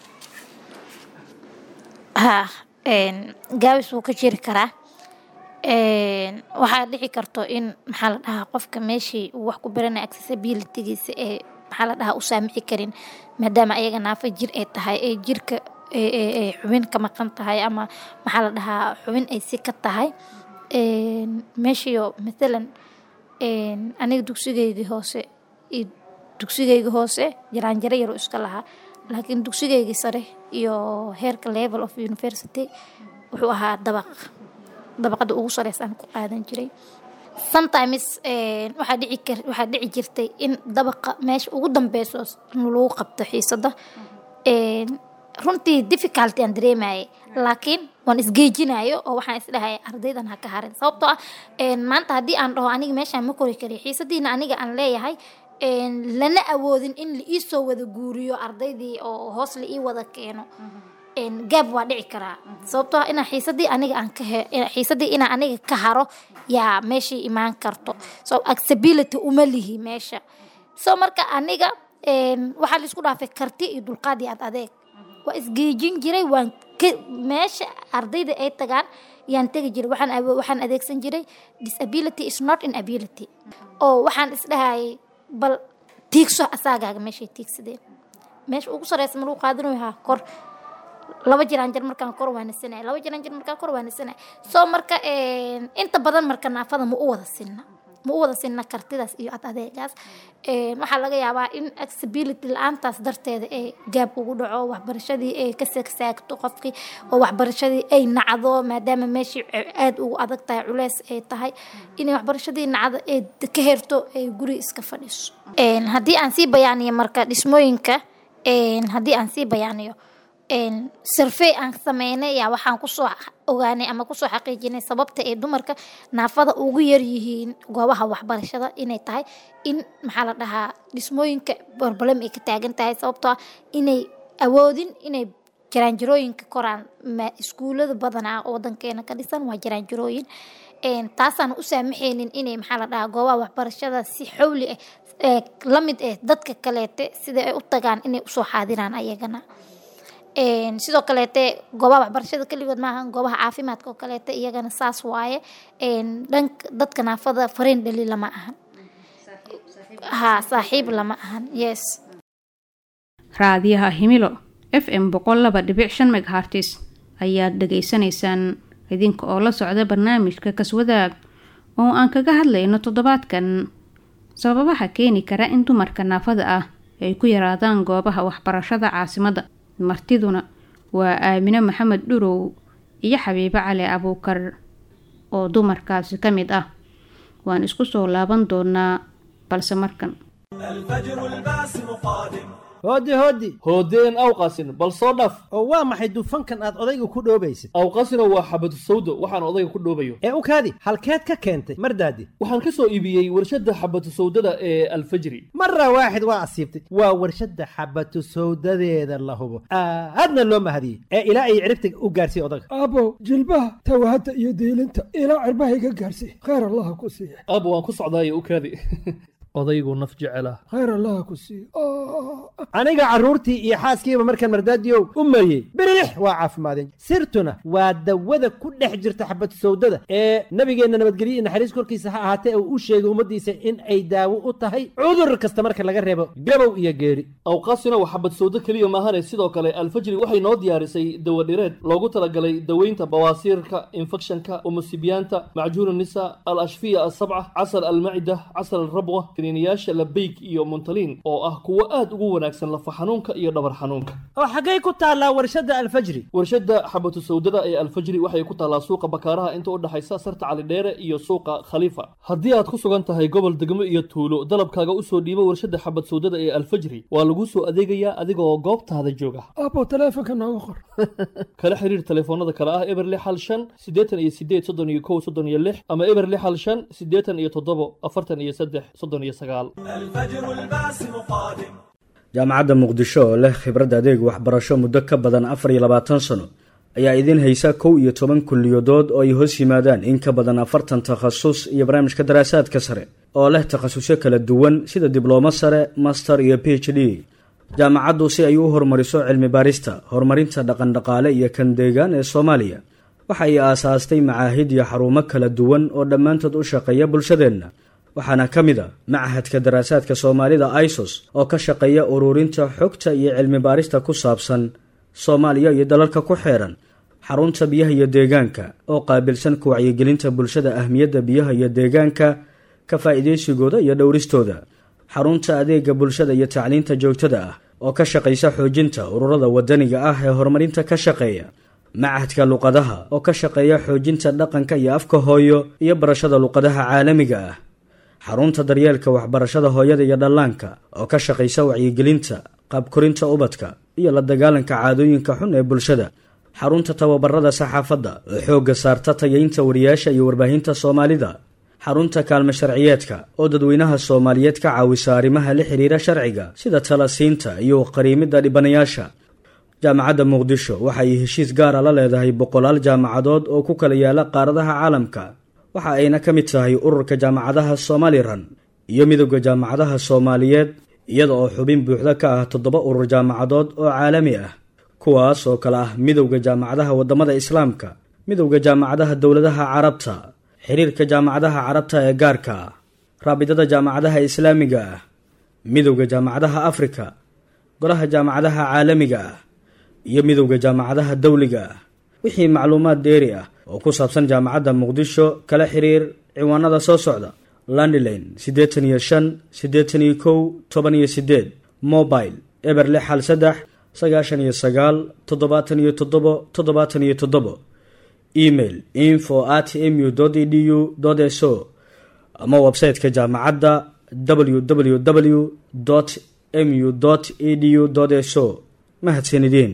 ha een, gaabis wuu ka jiri karaa Een, waxaa dhici karto in maxaa la dhahaa qofka meeshii uu wax ku baranaya accessibilitygiisa ee maxaa la dhahaa u saamixi karin maadaama ayaga naafo jir ay tahay ee jirka ee- ee ee xubin ka maqan tahay ama maxaa la dhahaa xubin ay si ka tahay Een, meeshiyo mathalan een, aniga dugsigeygii hoose iyo dugsigeyga hoose jaraanjaro yaro iska lahaa laakiin dugsigeygii sare iyo heerka level of university wuxuu ahaa dabaq dabaqada ugu sareysaan ku qaadan jiray sometimes een, waxaa dhici kar- waxaa dhici jirtay in dabaqa meesha ugu dambeyso lagu qabto xiisada Een, runtii difficulty aan dareemayay laakiin waan isgeejinayo oo waxaan isdhahaya ardaydan ha ka harin sababtoo ah een, maanta haddii aan dhaho aniga meeshaan ma kori kari xiisadiina aniga aan leeyahay een, lana awoodin in la ii soo wada guuriyo ardaydii oo hoos la ii wada keeno gaab waa dhici karaa sababtoo inaa xiisadii aniga aan ka xiisadii inaa aniga ka haro yaa meeshii imaan karto so accessibility uma lihi meesha so marka aniga waxaa laisku dhaafay karti iyo dulqaad iyo ad adeeg waa isgeejin jiray waan meesha ardayda ay tagaan yaan tegi jiray waxaan waxaan adeegsan jiray disability is not inability oo waxaan isdhahayay bal tiigso asaagaaga meeshay tiigsadeen meesha ugu sareysa ma lagu qaadanayo haa kor laba jiraan jir markaan kor waanisanay laba jiraan jir markaan kor waanisanay soo marka inta badan marka naafada ma u wada sinna ma u wada sinna kartidaas iyo ad adeegaas waxaa laga yaabaa in accessibility la-aantaas darteeda ee gaab ugu dhaco waxbarashadii ay ka sagsaagto qofkii oo waxbarashadii ay nacdo maadaama meeshii aada ugu adag tahay culeys ay tahay inay waxbarashadii nacdo ay ka herto ay guri iska fadhiso haddii aan sii bayaaniyo marka dhismooyinka haddii aan sii bayaaniyo survey aan sameynay yaa waxaan kusoo ogaanay ama kusoo xaqiijinay sababta ay dumarka naafada ugu yar yihiin goobaha waxbarashada inay tahay in maxaa la dhahaa dhismooyinka problem ay ka taagan tahay sababtoo ah inay awoodin inay jaraanjarooyinka koraan iskuulada badanaa wadankeena ka dhisan waa jaraanjarooyin taasaan u saamaxaynin inay maxaa la dhahaa goobaha waxbarashada si xowli ah la mid ah dadka kaleete sida ay u tagaan inay usoo xaadiraan ayagana sidoo kaleete goobaha waxbarashada keligood maaha goobaha caafimaadka oo kaleete iyagana saas waaye dhanka dadka naafada fariin dhali lama ahan ha saaxiib lama ahan yes raadiyaha himilo f m boqol laba dhibic shan meghartis ayaad dhegaysanaysaan idinka oo la socda barnaamijka kaswadaag oo aan kaga hadlayno toddobaadkan sababaha keeni kara in dumarka naafada ah ay ku yaraadaan goobaha waxbarashada caasimadda martiduna waa aamine maxamed dhurow iyo xabiibo cali abuukar oo dumarkaasi ka mid ah waan isku soo laaban doonaa balse markan hooddi hooddi hoodeen awqasin bal soo dhaf oo waa maxay dufankan aad odayga ku dhoobaysid awqasino waa xabadu sawdo waxaan odayga ku dhoobayo ee u kaadi halkeed ka keentay mardaadi waxaan ka soo iibiyey warshadda xabatu sawdada ee alfajri mara waaxid waa asiibtay waa warshadda xabatu sawdadeeda la hubo aadna loo mahadiyey ee ilaa ay ciribta u gaarsiiy odaga aabow jilbaha tawahadda iyo diilinta ilaa cirbaha iga gaarsiiy khayr allaha ku siiya aabo waan ku socdaayo u kaadi odaygu naf jecela khayr allaha ku siiya aniga carruurtii iyo xaaskiiba markaan mardaadiyow u mariyey birilix waa caafimaadeen sirtuna waa dawada ku dhex jirta xabatu sawdada ee nabigeenna nabadgelyo iyo naxariis korkiisa ha ahaatee uu u sheegay ummaddiisa in ay daawo u tahay cudur kasta marka laga reebo gabow iyo geeri awqaasina waa xabad sawdo keliya maahane sidoo kale alfajri waxay noo diyaarisay dawadhireed loogu talagalay daweynta bawaasiirka infekshanka umusibiyaanta macjuun nisa al ashfiya asabca casal almacida casal alrabwa kiniiniyaasha labeyg iyo muntaliin oo ah kuwo aad ugu wanaagsan lafa xanuunka iyo dhabar xanuunka oo xaggay ku taallaa warshadda alfajri warshadda xabatu sawdada ee alfajri waxay ku taallaa suuqa bakaaraha inta u dhexaysa sarta calidheere iyo suuqa khaliifa haddii aad ku sugan tahay gobol degmo iyo tuulo dalabkaaga usoo dhiibo warshadda xabad sawdada ee alfajri waa lagu soo adeegayaa adigoo goobtaada jooga aabow taleefonka nooga qor kala xiriir telefoonada kale ah eber lix hal shan siddeetan iyo sideed soddon iyo kow soddon iyo lix ama eber lix hal shan siddeetan iyo toddobo afartan iyo saddex soddon iyo sagaal jaamacadda muqdisho oo leh khibrad adeeg waxbarasho muddo ka badan afar iyo labaatan sano ayaa idiin haysa kow iyo toban kulliyadood oo ay hoos yimaadaan in ka badan afartan takhasus iyo barnaamijka daraasaadka sare oo leh takhasusyo kala duwan sida diblomo sare master iyo b h d jaamacaddu si ay u horumariso cilmi baarista horumarinta dhaqandhaqaale iyo kan deegaan ee soomaaliya waxa ay aasaastay macaahid iyo xarumo kala duwan oo dhammaantood u shaqeeya bulshadeenna waxaana ka mid a machadka daraasaadka soomaalida isos oo ka shaqeeya ururinta xogta iyo cilmi baarista ku saabsan soomaaliya iyo dalalka ku xeeran xarunta biyaha iyo deegaanka oo qaabilsan ku wacyigelinta bulshada ahmiyadda biyaha iyo deegaanka ka faa'iidaysigooda iyo dhowristooda xarunta adeega bulshada iyo tacliinta joogtada ah oo ka shaqaysa xoojinta ururada wadaniga ah ee horumarinta ka shaqeeya machadka luqadaha oo ka shaqeeya xoojinta dhaqanka iyo afka hooyo iyo barashada luqadaha caalamiga ah xarunta daryeelka waxbarashada hooyada iyo dhallaanka oo ka shaqaysa wacyigelinta qaabkorinta ubadka iyo la dagaalanka caadooyinka xun ee bulshada xarunta tababarada saxaafadda oo xoogga saarta tayaynta wariyaasha iyo warbaahinta soomaalida xarunta kaalmo sharciyeedka oo dadweynaha soomaaliyeed ka caawisa arrimaha la xiriira sharciga sida talasiinta iyo qariimidda dhibanayaasha jaamacadda muqdisho waxay heshiis gaara la leedahay boqolaal jaamacadood oo ku kala yaala qaaradaha caalamka waxa ayna ka mid tahay ururka jaamacadaha somalilan iyo midowda jaamacadaha soomaaliyeed iyada oo xubin buuxda ka ah toddoba urur jaamacadood oo caalami ah kuwaas oo kale ah midowda jaamacadaha waddamada islaamka midowda jaamacadaha dowladaha carabta xiriirka jaamacadaha carabta ee gaarka ah raabidada jaamacadaha islaamiga ah midowda jaamacadaha afrika golaha jaamacadaha caalamiga ah iyo midowda jaamacadaha dowliga ah wixii macluumaad dheeri ah oo ku saabsan jaamacadda muqdisho kala xiriir ciwaanada soo socda landline siddeetan iyo shan siddeetan iyo kow toban iyo siddeed mobile eber lix hal saddex sagaashan iyo sagaal toddobaatan iyo toddobo toddobaatan iyo toddobo email info at mu edu so ama website-ka jaamacadda www mu edu so mahadsanideen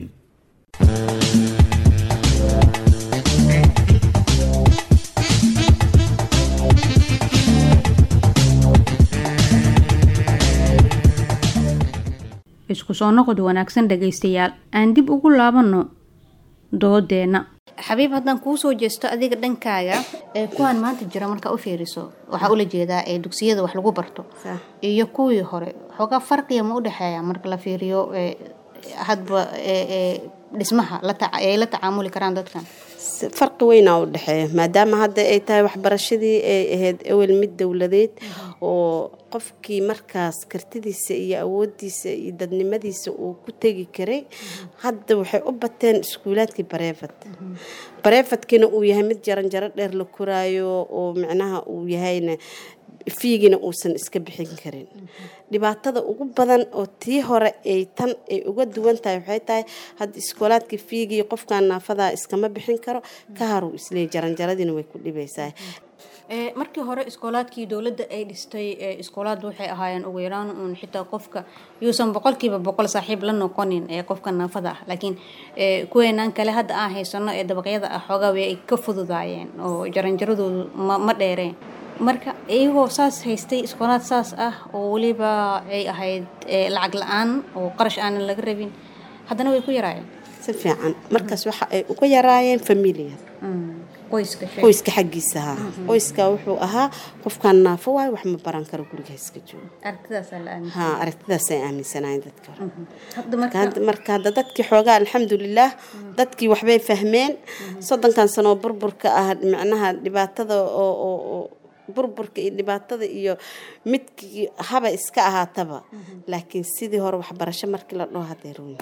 isku soo noqod wanaagsan dhagaystayaal aan dib ugu laabanno doodeenna xabiib haddaan kuu soo jeesto adiga dhankaaga ee kuwaan maanta jira markaa u fiiriso waxaa ula jeedaa ee dugsiyada wax lagu barto iyo kuwii hore xoogaa farqiya ma u dhexeeya marka la fiiriyo hadba dhismaha ay la tacaamuli karaan dadkan farqi weynaa u dhexeeya maadaama hadda ay tahay waxbarashadii ay ahayd ewel mid dowladeed oo qofkii markaas kartidiisa iyo awoodiisa iyo dadnimadiisa uu ku tegi karay hadda waxay u bateen iskuulaadkii bareefad bareefadkiina uu yahay mid jaranjaro dheer la koraayo oo micnaha uu yahayna fiigina uusan iska bixin karin dhibaatada ugu badan oo tii hore ay tan ay uga duwan tahay waxay tahay hadda iskoolaadka fiigii qofkan naafadaa iskama bixin karo ka haruu isleey jaranjaradiina way ku dhibaysaa markii hore iskoolaadkii dowladda ay dhistay iskoolaad waxay ahaayeen ugu yaraan uun xitaa qofka yuusan boqolkiiba boqol saaxiib la noqonin ee qofka naafada ah laakiin kuweenaan kale hadda aan haysano ee dabaqyada ah xoogaa way ay ka fududaayeen oo jaranjaradoodu ma dheereen marka iyagoo saas haystay iskoolaad saas ah oo weliba ay ahayd lacag la-aan oo qarash aanan laga rabin haddana way ku yaraayeen si fiican markaas waxa ay uga yaraayeen familia qoyska xaggiisa haa qoyska wuxuu ahaa qofkan naafo waayo wax ma baran karo guriga iska joogo ha aragtidaasay aaminsanaayeen dadka hore marka hadda dadkii xoogaa alxamdulilaah dadkii waxbay fahmeen soddonkan sanoo burburka ah micnaha dhibaatada oo burburka iyo dhibaatada iyo midkii haba iska ahaataba laakiin sidii hore waxbarasho markii la dhaho hadday run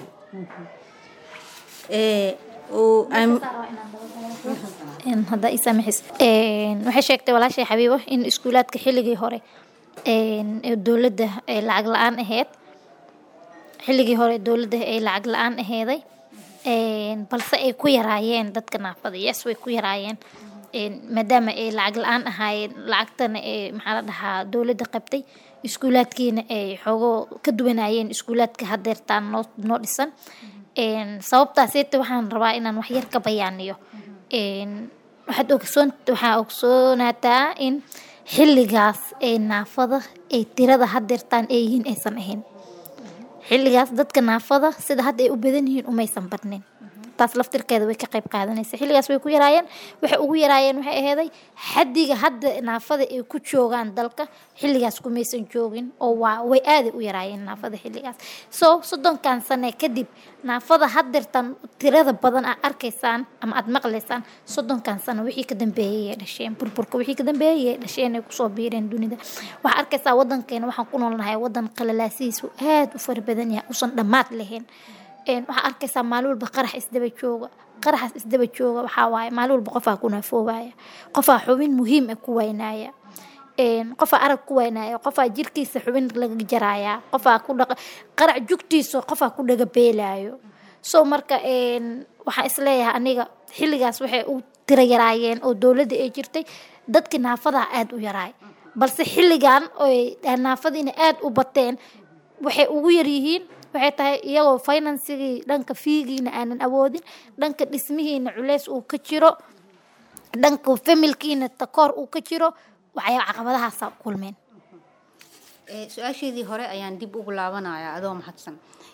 hadda ii saamaxis waxay sheegtay walaashay xabiibo in iskuulaadka xilligii hore ee dowladda ay lacag la-aan ahayd xilligii hore dowladda ay lacag la-aan aheeday balse ay ku yaraayeen dadka naafada yes way ku yaraayeen maadaama ay lacag la-aan ahaayeen lacagtana ee maxaa la dhahaa dowladda qabtay iskuulaadkiina ay xoogo ka duwanayeen iskuulaadka hadeertaan noo noo dhisan sababtaasete waxaan rabaa inaan waxyar ka bayaaniyo waxaad ogsoon waxaa ogsoonataa in xilligaas ee naafada ay tirada hadeertaan ay yihiin aysan ahayn xilligaas dadka naafada sida hadda ay u badan yihiin umaysan badnin taas laftirkeeda way ka qayb qaadanaysa xilligaas way ku yaraayeen waxay ugu yaraayeen waxay aheeday xaddiga hadda naafada ay ku joogaan dalka xilligaas kumaysan joogin oo waa way aaday u yaraayeen naafada xilligaas so soddonkan sane kadib naafada hadeertan tirada badan aad arkaysaan ama aad maqlaysaan soddonkan sano wixii ka dambeeyay ay dhasheen burburka wixii ka dambeeyay ay dhasheen ay kusoo biireen dunida waxaa arkaysaa wadankeena waxaan ku noolnahay wadan qalalaasihiisu aad u fara badan yahay usan dhammaad lahayn waxaa arkaysaa maalin walba qarax isdaba jooga qaraxaas isdaba jooga waxaa waaye maalin walba qofaa ku naafoobaya qofaa xubin muhiim ah ku waynaya qofaa arag ku waynaya qofaa jirkiisa xubin laga jaraya qofaa ku dhaqa qarac jugtiisa qofaa ku dhaga beelaayo so marka waxaan isleeyahay aniga xilligaas waxay u tira yaraayeen oo dowladda ay jirtay dadkii naafadaa aada u yaraay balse xilligan oy naafadiina aada u bateen waxay ugu yaryihiin waxay tahay iyagoo finansigii dhanka fiigiina aanan awoodin dhanka dhismihiina culeys uu ka jiro dhanka familkiina takoor uu ka jiro waxay caqabadahaasa kulmeen su-aasheedii hore ayaan dib ugu laabanayaa adoo mahadsan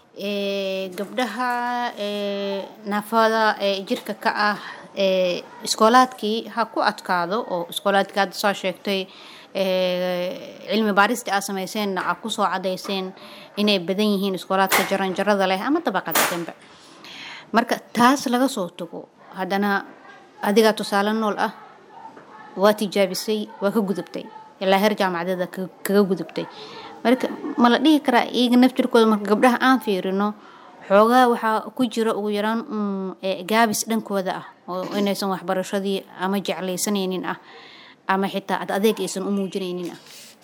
ee, gabdhaha ee, naafada ee jirka ka ah ee, iskoolaadkii ha ku adkaado oo iskoolaadkii hadda soo sheegtay ee, cilmi baarista aad samayseenna aad kusoo cadayseen inay badan yihiin iskoolaadka jaranjarada leh ama dabaqada dambe marka taas laga soo tago haddana adigaa tusaale nool ah waa tijaabisay waa ka gudubtay ilaa heer jaamacadeeda ka- kaga gudubtay marka ma la dhihi karaa iyaga naftirkooda marka gabdhaha aan fiirino xoogaa waxaa ku jira ugu yaraan mm, ee, gaabis dhankooda ah oo inaysan waxbarashadii ama jeclaysanaynin ah ama xitaa ad adeeg aysan u muujinaynin ah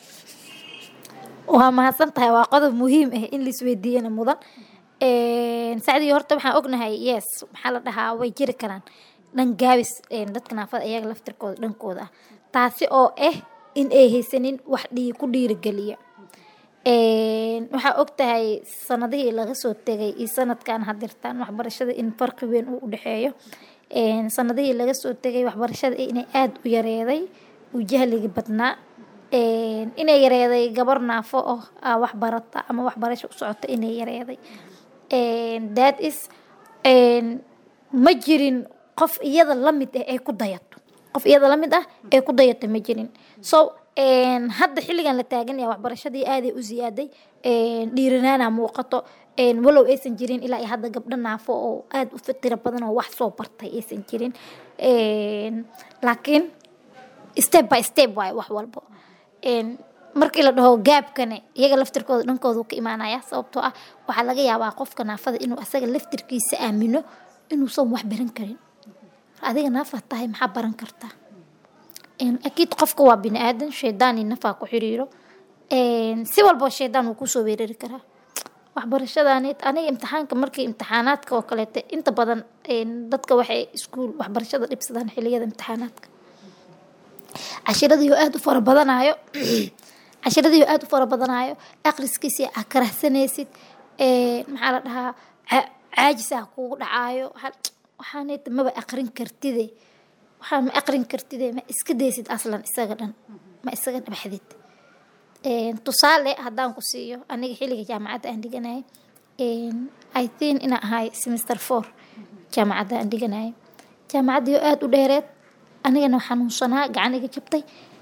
waa mahadsan tahay waa qodob muhiim ah in laisweydiiyana mudan Een, sacdii horta waxaan ognahay yes maxaa la dhahaa way jiri karaan dhan gaabis een, dadka naafada iyaga laftirkooda dhankooda ah taasi oo ah in ay haysanin wax dhii ku dhiirigeliya Een, waxaa ogtahay sanadihii laga soo tegay iyo sanadkan hadirtaan waxbarashada in farqi weyn uu udhexeeyo Een, sanadihii laga soo tegay waxbarashada inay aada u yareeday uu jahliga badnaa Een, inay yareeday gabar naafo oo ah wax barata ama waxbarasho u socota inay yareeday Een, that is een, ma jirin qof iyada la mid ah ee ku dayato qof iyada la mid ah ee ku dayata ma jirin so een, hadda xilligan la taagan yahay waxbarashadii aaday u ziyaaday een, dhiiranaana muuqato een, walow aysan jirin ilaa iyo hadda gabdho naafo oo aada u fitira badan oo wax soo bartay aysan jirin Een, laakiin step by step waaye wax walbo Een, markii la dhaho gaabkane iyaga laftirkooda dhankooda uu ka imaanaya sababtoo ah waxaa laga yaabaa qofka naafada inuu asaga laftirkiisa aamino inuusan wax baran karin adiga naafa tahay maxaa baran kartaa Een, akiid qofka waa bini aadan shaydaan iyo nafaa ku xiriiro Een, si walbo shaydaan uu kusoo weerari karaa waxbarashadaanid aniga imtixaanka markii imtixaanaadka oo kaleete inta badan een, dadka waxay iskuul waxbarashada dhibsadaan xiliyada imtixaanaadka cashiradii oo aada u fara badanaayo cashiradii oo aada u fara badanaayo akhriskiisii aa karahsanaysid Een, maxaa la dhahaa ca- caajis aa kugu dhacaayo Waxaa- waxaanayta maba aqrin kartide waxaa ma aqrin kartide ma iska daysid aslan isaga dhan ma isaga dhabaxdid Een, tusaale haddaan ku siiyo aniga xilliga jaamacadda aan dhiganayay Een, i think inaan ahay semester four jaamacadda aan dhiganayay jaamacaddii oo aada u dheereed anigana xanuunsanaa gacan iga jabtay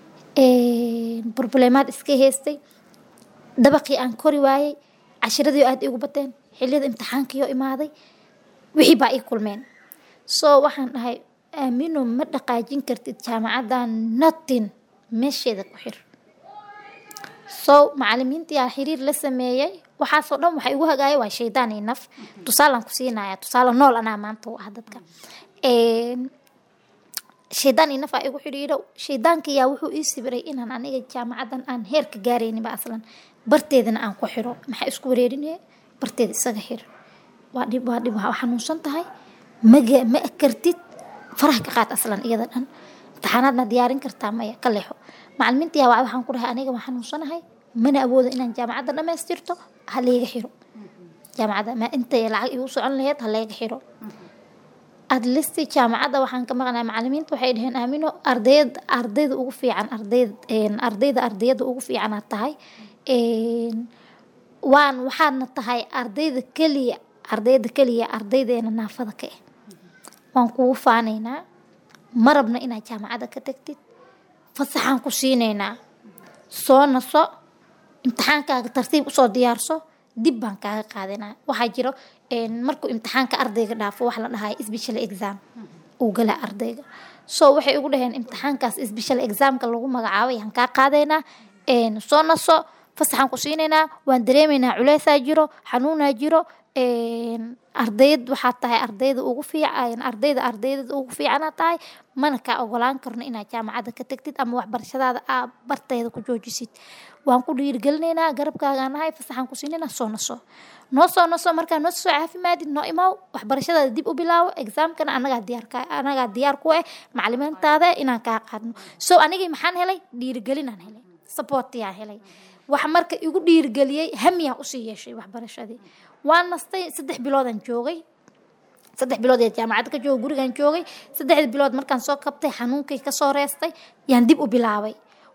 Een, problemaad iska haystay dabaqii aan kori waayey cashiradii oo aada igu bateen xilliyada imtixaankii oo imaaday wixii baa ii kulmeen so waxaan dhahay aamino ma dhaqaajin kartid jaamacaddan notin meesheeda ku xir so macalimiintii aa xiriir la sameeyey waxaasoo dhan waxa igu hagaaya waa shaydaan iyo naf tusaalaan ku siinaya tusaale nool anaa maanta u ah dadka Een, shaydaan iyo naf aa igu xidhiidho shaydaankayaa wuxuu ii sibiray inaan aniga jaamacaddan aan heerka gaarayninba aslan barteedana aan ku xiro maxaa isku wareerinaya barteeda isaga xir waa dhib waa dhib waa xanuunsan tahay maga ma kartid faraha ka qaad aslan iyada dhan imtixaanaadna diyaarin kartaa maya ka leexo macalimiinta yaa waxaan ku dhahay aniga waan xanuunsanahay mana awoodo inaan jaamacadda dhammaystirto ha layga xiro jaamacadda ma intay lacag igu socon lahayd ha layga xiro at least jaamacadda waxaan ka maqnaa macalimiinta waxay dhaheen aamino ardayda ardayda ugu fiican ardayd een, ardayda ardayada ugu fiicanaad tahay Een, waan waxaadna tahay ardayda keliya ardayda keliya ardaydeena naafada ka ah waan kugu faanaynaa ma rabna inaad jaamacadda ka tagtid fasaxaan ku siinaynaa soo naso imtixaankaaga tartiib usoo diyaarso dib baan kaaga qaadanaa waxaa jiro een, markuu imtixaanka ardayga dhaafo wax la dhahayo special exam uu gala ardayga so waxay ugu dhaheen imtixaankaas special examka lagu magacaabay aan kaa qaadaynaa een, soo naso fasaxaan ku siinaynaa waan dareemaynaa culeysaa jiro xanuunaa jiro een, ardayd waxaad tahay ardayda ugu fiican ardayda ardayda ugu fiicanaad tahay mana kaa ogolaan karno inaad jaamacadda ka tagtid ama waxbarashadaada aa barteeda ku joojisid waan ku dhiirigelinaynaa garabkaagaan nahay fasaxaan ku siinaynaa soo naso noo soo naso markaa noo soo caafimaadid noo imaaw waxbarashadaada dib u bilaawo exaamkana anagaa diyaar ka anagaa diyaar ku ah macalimiintaada inaan kaa qaadno so anigii maxaan helay dhiirigelinaan helay supportiyaan helay wax marka igu dhiirigeliyey hamiyaan usii yeeshay waxbarashadii waan nastay saddex biloodaan joogay saddex bilood ee jaamacadda ka jooga gurigaan joogay saddexdii bilood markaan soo kabtay xanuunkay kasoo reestay yaan dib u bilaabay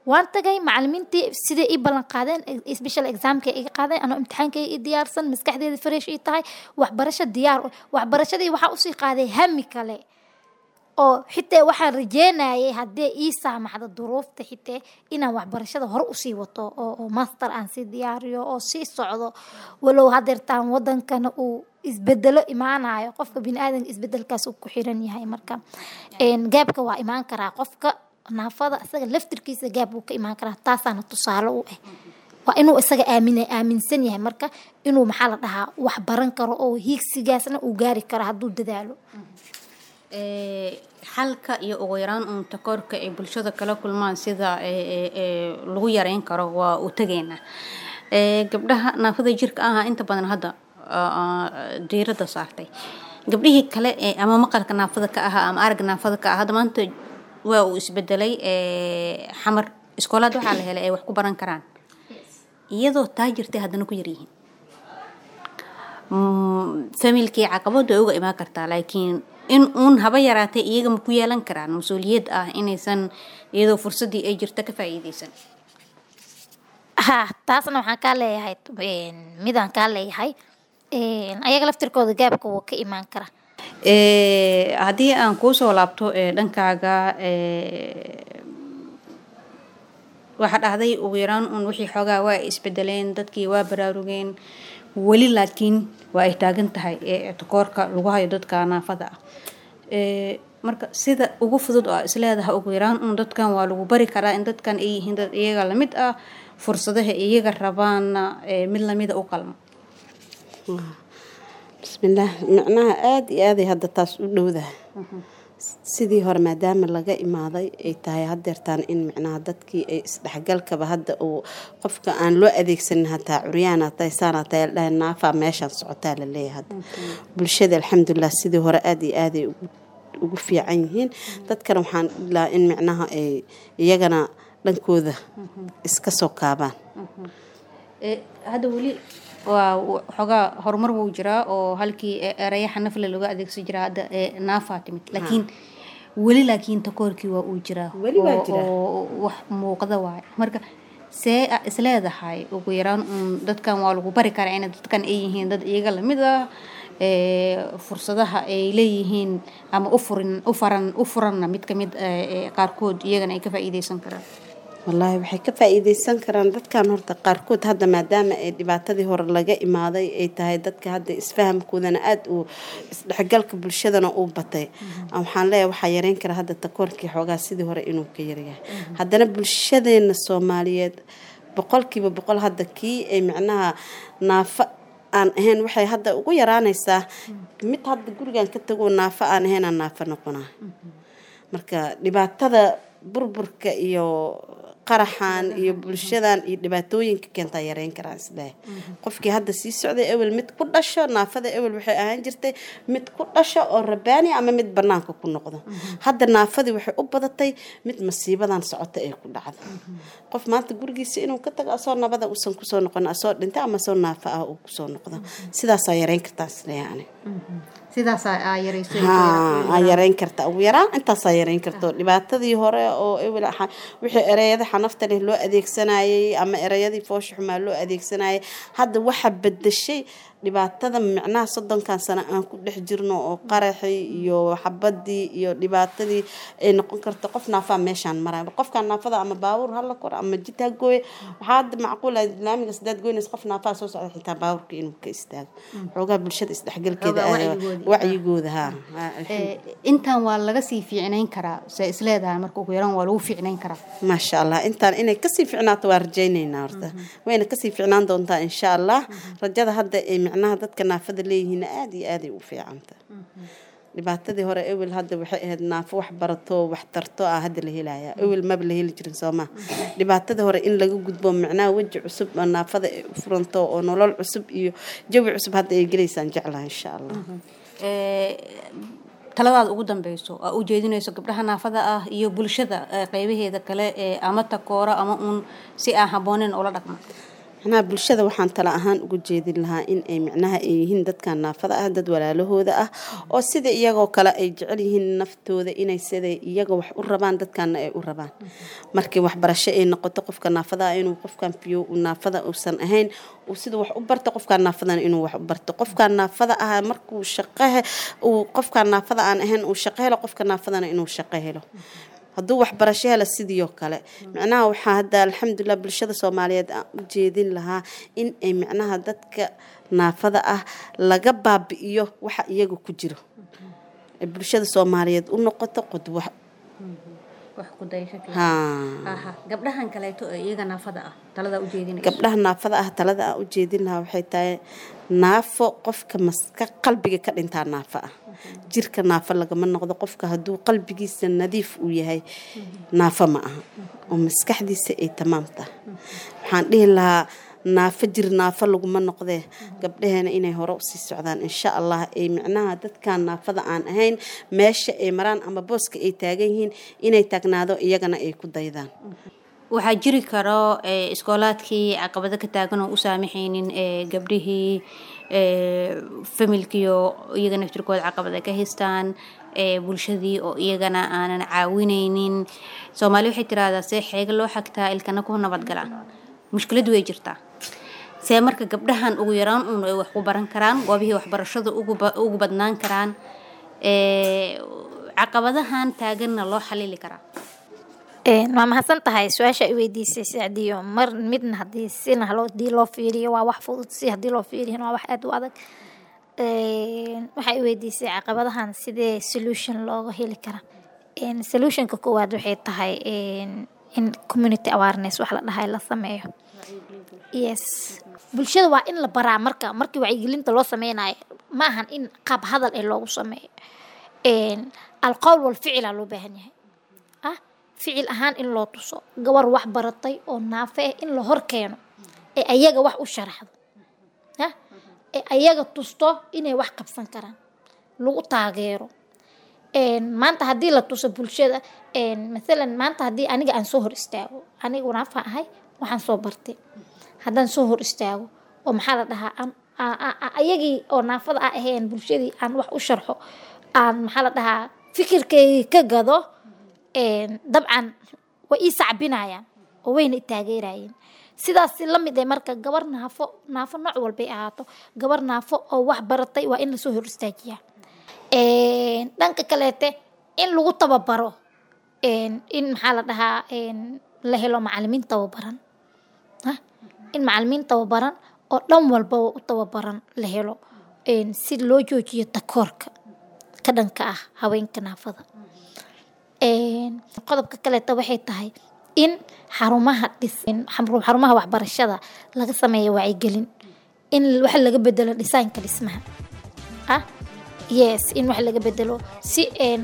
waan tagay macalimiintii siday ii ballan qaadeen special examka iga qaadeen anoo imtixaankay ii diyaarsan maskaxdeeda fresh ii tahay waxbarasho diyaar u- waxbarashadii waxaa usii qaaday hami kale oo xitaa waxaan rajeynayay haddii ii saamaxdo duruufta xitaa inaan waxbarashada hore usii wato oo, oo master aan sii diyaariyo oo sii socdo walow hadeertaan wadankana uu isbedelo imaanayo qofka biniaadanka isbedelkaas uu ku xiran yahay marka een, gaabka waa imaan karaa qofka naafada isaga laftirkiisa gaab uu ka imaan karaa taasaana tusaale u ah waa inuu isaga aamina aaminsan yahay marka inuu maxaa la dhahaa wax baran karo oo hiigsigaasna uu gaari karo hadduu dadaalo Ee, xalka iyo ugu yaraan uun takoorka ay bulshada kala kulmaan sida ee, ee, ee, lagu yareyn karo waa u tegeynaa Ee, gabdhaha naafada jirka aha inta badan hadda aa, aa, diiradda saartay gabdhihii kale ee ama maqalka naafada ka ahaa ama aragga naafada ka ah hadda maanta waa uu isbedelay ee, xamar iskoolaad waxaa la helay ay wax ku baran karaan iyadoo taa jirtay haddana ku yaryihiin Mm, familkii caqabadu ay uga imaan kartaa laakiin in uun haba yaraatay iyaga ma ku yeelan karaan mas-uuliyad ah inaysan iyadoo fursaddii ay jirta ka faa'iideysan ha taasna waxaan kaa leeyahay een, midaan kaa leeyahay een, ayaga laftirkooda gaabka wuu ka imaan karaa Ee, haddii aan kuusoo laabto ee, dhankaaga ee, waxaa dhahday ugu yaraan un wixii xoogaa waa ay isbedeleen dadkii waa baraarugeen weli laakiin waa ay taagan tahay ee takoorka lagu hayo dadka naafada ah Ee, marka sida ugu fudud oo isleedahay ugu yaraan un dadkan waa lagu bari karaa in dadkan ay yihiin dad iyaga lamid ah fursadaha iyaga rabaana ee, mid lamida u qalmo bismillaah micnaha aada iyo aaday hadda taas u dhowdahay sidii hore maadaama laga imaaday ay tahay hadeertaan in micnaha dadkii ay isdhexgalkaba hadda uu qofka aan loo adeegsanin hataa curyaan hataa saan hataa ladhahay naafaa meeshaan socotaa la leeyahay hadda bulshada alxamdulilah sidii hore aada iyo aaday ugu ugu fiican yihiin dadkana waxaan ilaa in micnaha ay iyagana dhankooda iska soo kaabaan Ee, hadda weli waa w- xoogaa horumar wuu jiraa oo halkii e- erayaxa nafle laga adeegsan jiraa hadda ee naafaa timid laakiin weli laakiin takoorkii waa uu jiraa Weli waa oo- jiraa. oo wax muuqda waaye marka see a isleedahay ugu yaraan un dadkan waa lagu bari karaa in dadkan ay yihiin dad iyaga lamid ah ee, fursadaha ay leeyihiin ama u furin u faran u furanna mid kamid ah, ee, qaarkood iyagana ay ka faa'iideysan karaan wallaahi waxay ka faa'iideysan karaan dadkan horta qaarkood hadda maadaama ay dhibaatadii hore laga imaaday ay tahay dadka hadda isfahamkoodana aada uu isdhexgalka bulshadana uu batay waxaan leeyahay waxaa yareyn kara hadda takoorkii xoogaa sidii hore inuu ka yaryahay haddana bulshadeena soomaaliyeed boqolkiiba boqol hadda kii ay micnaha naafo aan ahayn waxay hadda ugu yaraanaysaa mid hadda gurigan ka tagoo naafo aan ahaynaa naafo noqonaa marka dhibaatada burburka iyo qaraxan iyo bulshadan iyo dhibaatooyinka keentaa yareyn karaan isleeyahay qofkii hadda sii socday ewel mid ku dhasho naafada ewel waxay ahaan jirtay mid ku dhasho oo rabaani ama mid banaanka ku noqdo hadda naafadii waxay u badatay mid masiibadan socota ay ku dhacdo qof maanta gurigiisa inuu ka tago asoo nabada usan kusoo noqon asoo dhintay ama asoo naafa ah uu kusoo noqdo sidaasaa yareyn kartaa isleeyahay ani sidaasaa yareysay haa yareyn karta ugu yaraan intaasaa yareyn karto dhibaatadii hore oo ewel xa- wixii ereyada xanafta leh loo adeegsanayay ama ereyadii foosha xumaa loo adeegsanayay hadda waxa bedeshay dhibaatada micnaha soddonkan sano aan ku dhex jirno oo qaraxii iyo xabadii iyo dhibaatadii ay noqon karto qof naafaa meeshaan maraya qofkan naafada ama baabuur hala kor ama jid ha gooye waxaa hadda macquula islaamiga sidaad goynaysa qof naafaa soo socda xitaa baabuurka inuu ka istaago xoogaa bulshada isdhexgalkeeda Xoogaa aad- wacyigoodii. wacyigooda haa haa, Ee, intaan waa laga sii fiicnayn karaa se isleedahay marka ugu yaraan waa lagu fiicnayn karaa maasha allah intaan inay kasii ficnaato waa rajaynaynaa horta wayna kasii ficnaan doontaa insha allah rajada hadda ay micnaha dadka naafada leeyihiin aada iyo aaday u fiicanta dhibaatadii hore ewel hadda waxay ahayd naafo wax barato wax tarto ah hadda la helaya ewel maba la heli jirin soo maha dhibaatadii hore in laga gudbo micnaha weji cusub oo naafada ay u furanto oo nolol cusub iyo jawi cusub hadda ay gelaysaan jeclaha insha allah Ee, taladaada ugu dambeyso aa u jeedinayso gabdhaha naafada ah iyo bulshada ee, qeybaheeda kale ee ama takoora ama uun si aan habbooneyn ula dhaqma macnaha bulshada waxaan tala ahaan uga jeedin lahaa in ay micnaha ay yihiin dadkan naafada ah dad walaalahooda ah oo sida iyagoo kale ay jecel yihiin naftooda inay sida iyaga wax u rabaan dadkaana ay u rabaan markii waxbarasho ay noqoto qofka naafada ah inuu qofkan fiyo naafada uusan ahayn uu sida wax u barto qofkan naafadana inuu wax u barto qofkan naafada ah markuu shaqahe uu qofkan naafada aan ahayn uu shaqo helo qofka naafadana inuu shaqo helo hadduu waxbarasho hela sidii oo kale micnaha waxaa hadda alxamdulilah bulshada soomaaliyeed aan u jeedin lahaa in ay micnaha dadka naafada ah laga baabi'iyo waxa iyaga ku jiro ay bulshada soomaaliyeed u noqoto qodwa haa gabdhahan kaleeto ee iyaga naafada ah talada ujeedinayso gabdhaha naafada ah talada aan u jeedin lahaa waxay tahay naafo qofka maska qalbiga ka dhintaa naafo ah jirka naafo lagama noqdo qofka hadduu qalbigiisa nadiif uu yahay naafo ma aha oo maskaxdiisa ay tamaam tahay waxaan dhihi lahaa naafo jir naafo laguma noqdee gabdhaheena inay hore usii socdaan insha allah ay micnaha dadkan naafada aan ahayn meesha ay maraan ama booska ay taagan yihiin inay taagnaado iyagana ay ku daydaan waxaa jiri karo iskoolaadkii caqabado ka taagan oo u saamaxaynin gabdhihii familkiio iyaga naftirkooda caqabada ka haystaan bulshadii oo iyagana aanan caawinaynin soomaali waxay tiraahdaa see xeega loo xagtaa ilkana ku nabadgalaan mushkiladu way jirtaa see marka gabdhahan ugu yaraan uun ay wax ku baran karaan goobihii waxbarashada ugu badnaan karaan caqabadahan taaganna loo xalili karaa waa mahadsan tahay su-aasha i weydiisay sacdiyo mar midna hadii sina hadii loo fiiriyo waa wax fudud si hadii loo fiiriyana waa wax aada u adag waxaa i weydiisay caqabadahan sidee solution looga heli kara solutionka koowaad waxay tahay in community awareness wax la dhahay la sameeyo yes bulshada waa in la baraa marka markii wacyigelinta loo sameynayo ma ahan in qaab hadal ee loogu sameeyo alqowl walficila loo baahan yahay ah ficil ahaan in loo tuso gabar wax baratay oo naafe ah in la hor keeno ee ayaga wax u sharaxdo ah ee ayaga tusto inay wax qabsan karaan lagu taageero maanta haddii la tuso bulshada maalan maanta haddii aniga aan soo hor istaago aniga naafa ahay waxaan soo bartay haddaan soo hor istaago oo maxaa la dhahaa ayagii oo naafada a ahayn bulshadii aan wax u sharxo aan maxaa la dhahaa fikirkaygii ka gado dabcan way ii sacbinayaan oo wayna i taageerayeen sidaas la mid ee marka gabar naafo naafo nooc walbay ahaato gabar naafo oo wax baratay waa in lasoo hor istaajiyaa dhanka kaleete in lagu tababaro in maxaa la dhahaa la helo macalimiin tababaran in macalimiin tababaran oo dhan walbaba u tababaran la helo si loo joojiyo takoorka ka dhanka ah haweenka naafada qodobka kaleeta waxay tahay in xarumaha dhis xarumaha waxbarashada laga sameeyo wacyigelin in wax laga bedelo dhisaanka dhismaha ah yes in wax laga bedelo si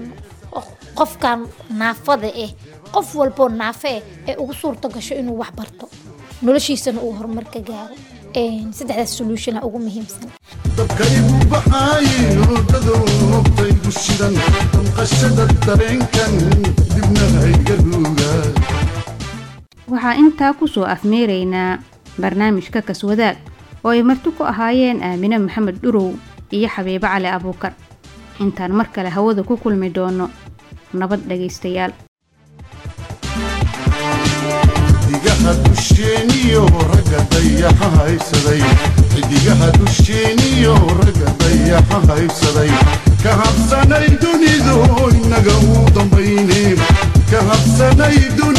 qofkan naafada ah qof walboo naafe ah ee ugu suurto gasho inuu wax barto noloshiisana uu horumar ka gaaro saddexdaas solution ugu muhiimsan dabkaygu baxaaye hurdadu noqtaygu shidan damqashada dareenkan dibna hayga ruuga waxaa intaa ku soo afmeeraynaa barnaamijka kaswadaag oo ay marti ku ahaayeen aamine maxamed dhurow iyo xabiibo cali abuukar intaan mar kale hawada ku kulmi doono nabad dhagaystayaal xidigaha dusheeniyo ragga dayaxa haysaday xidigaha dusheeniyo ragga dayaxa haysaday ka habsanay dunidu inaga u dambayne ka habsanay dunidu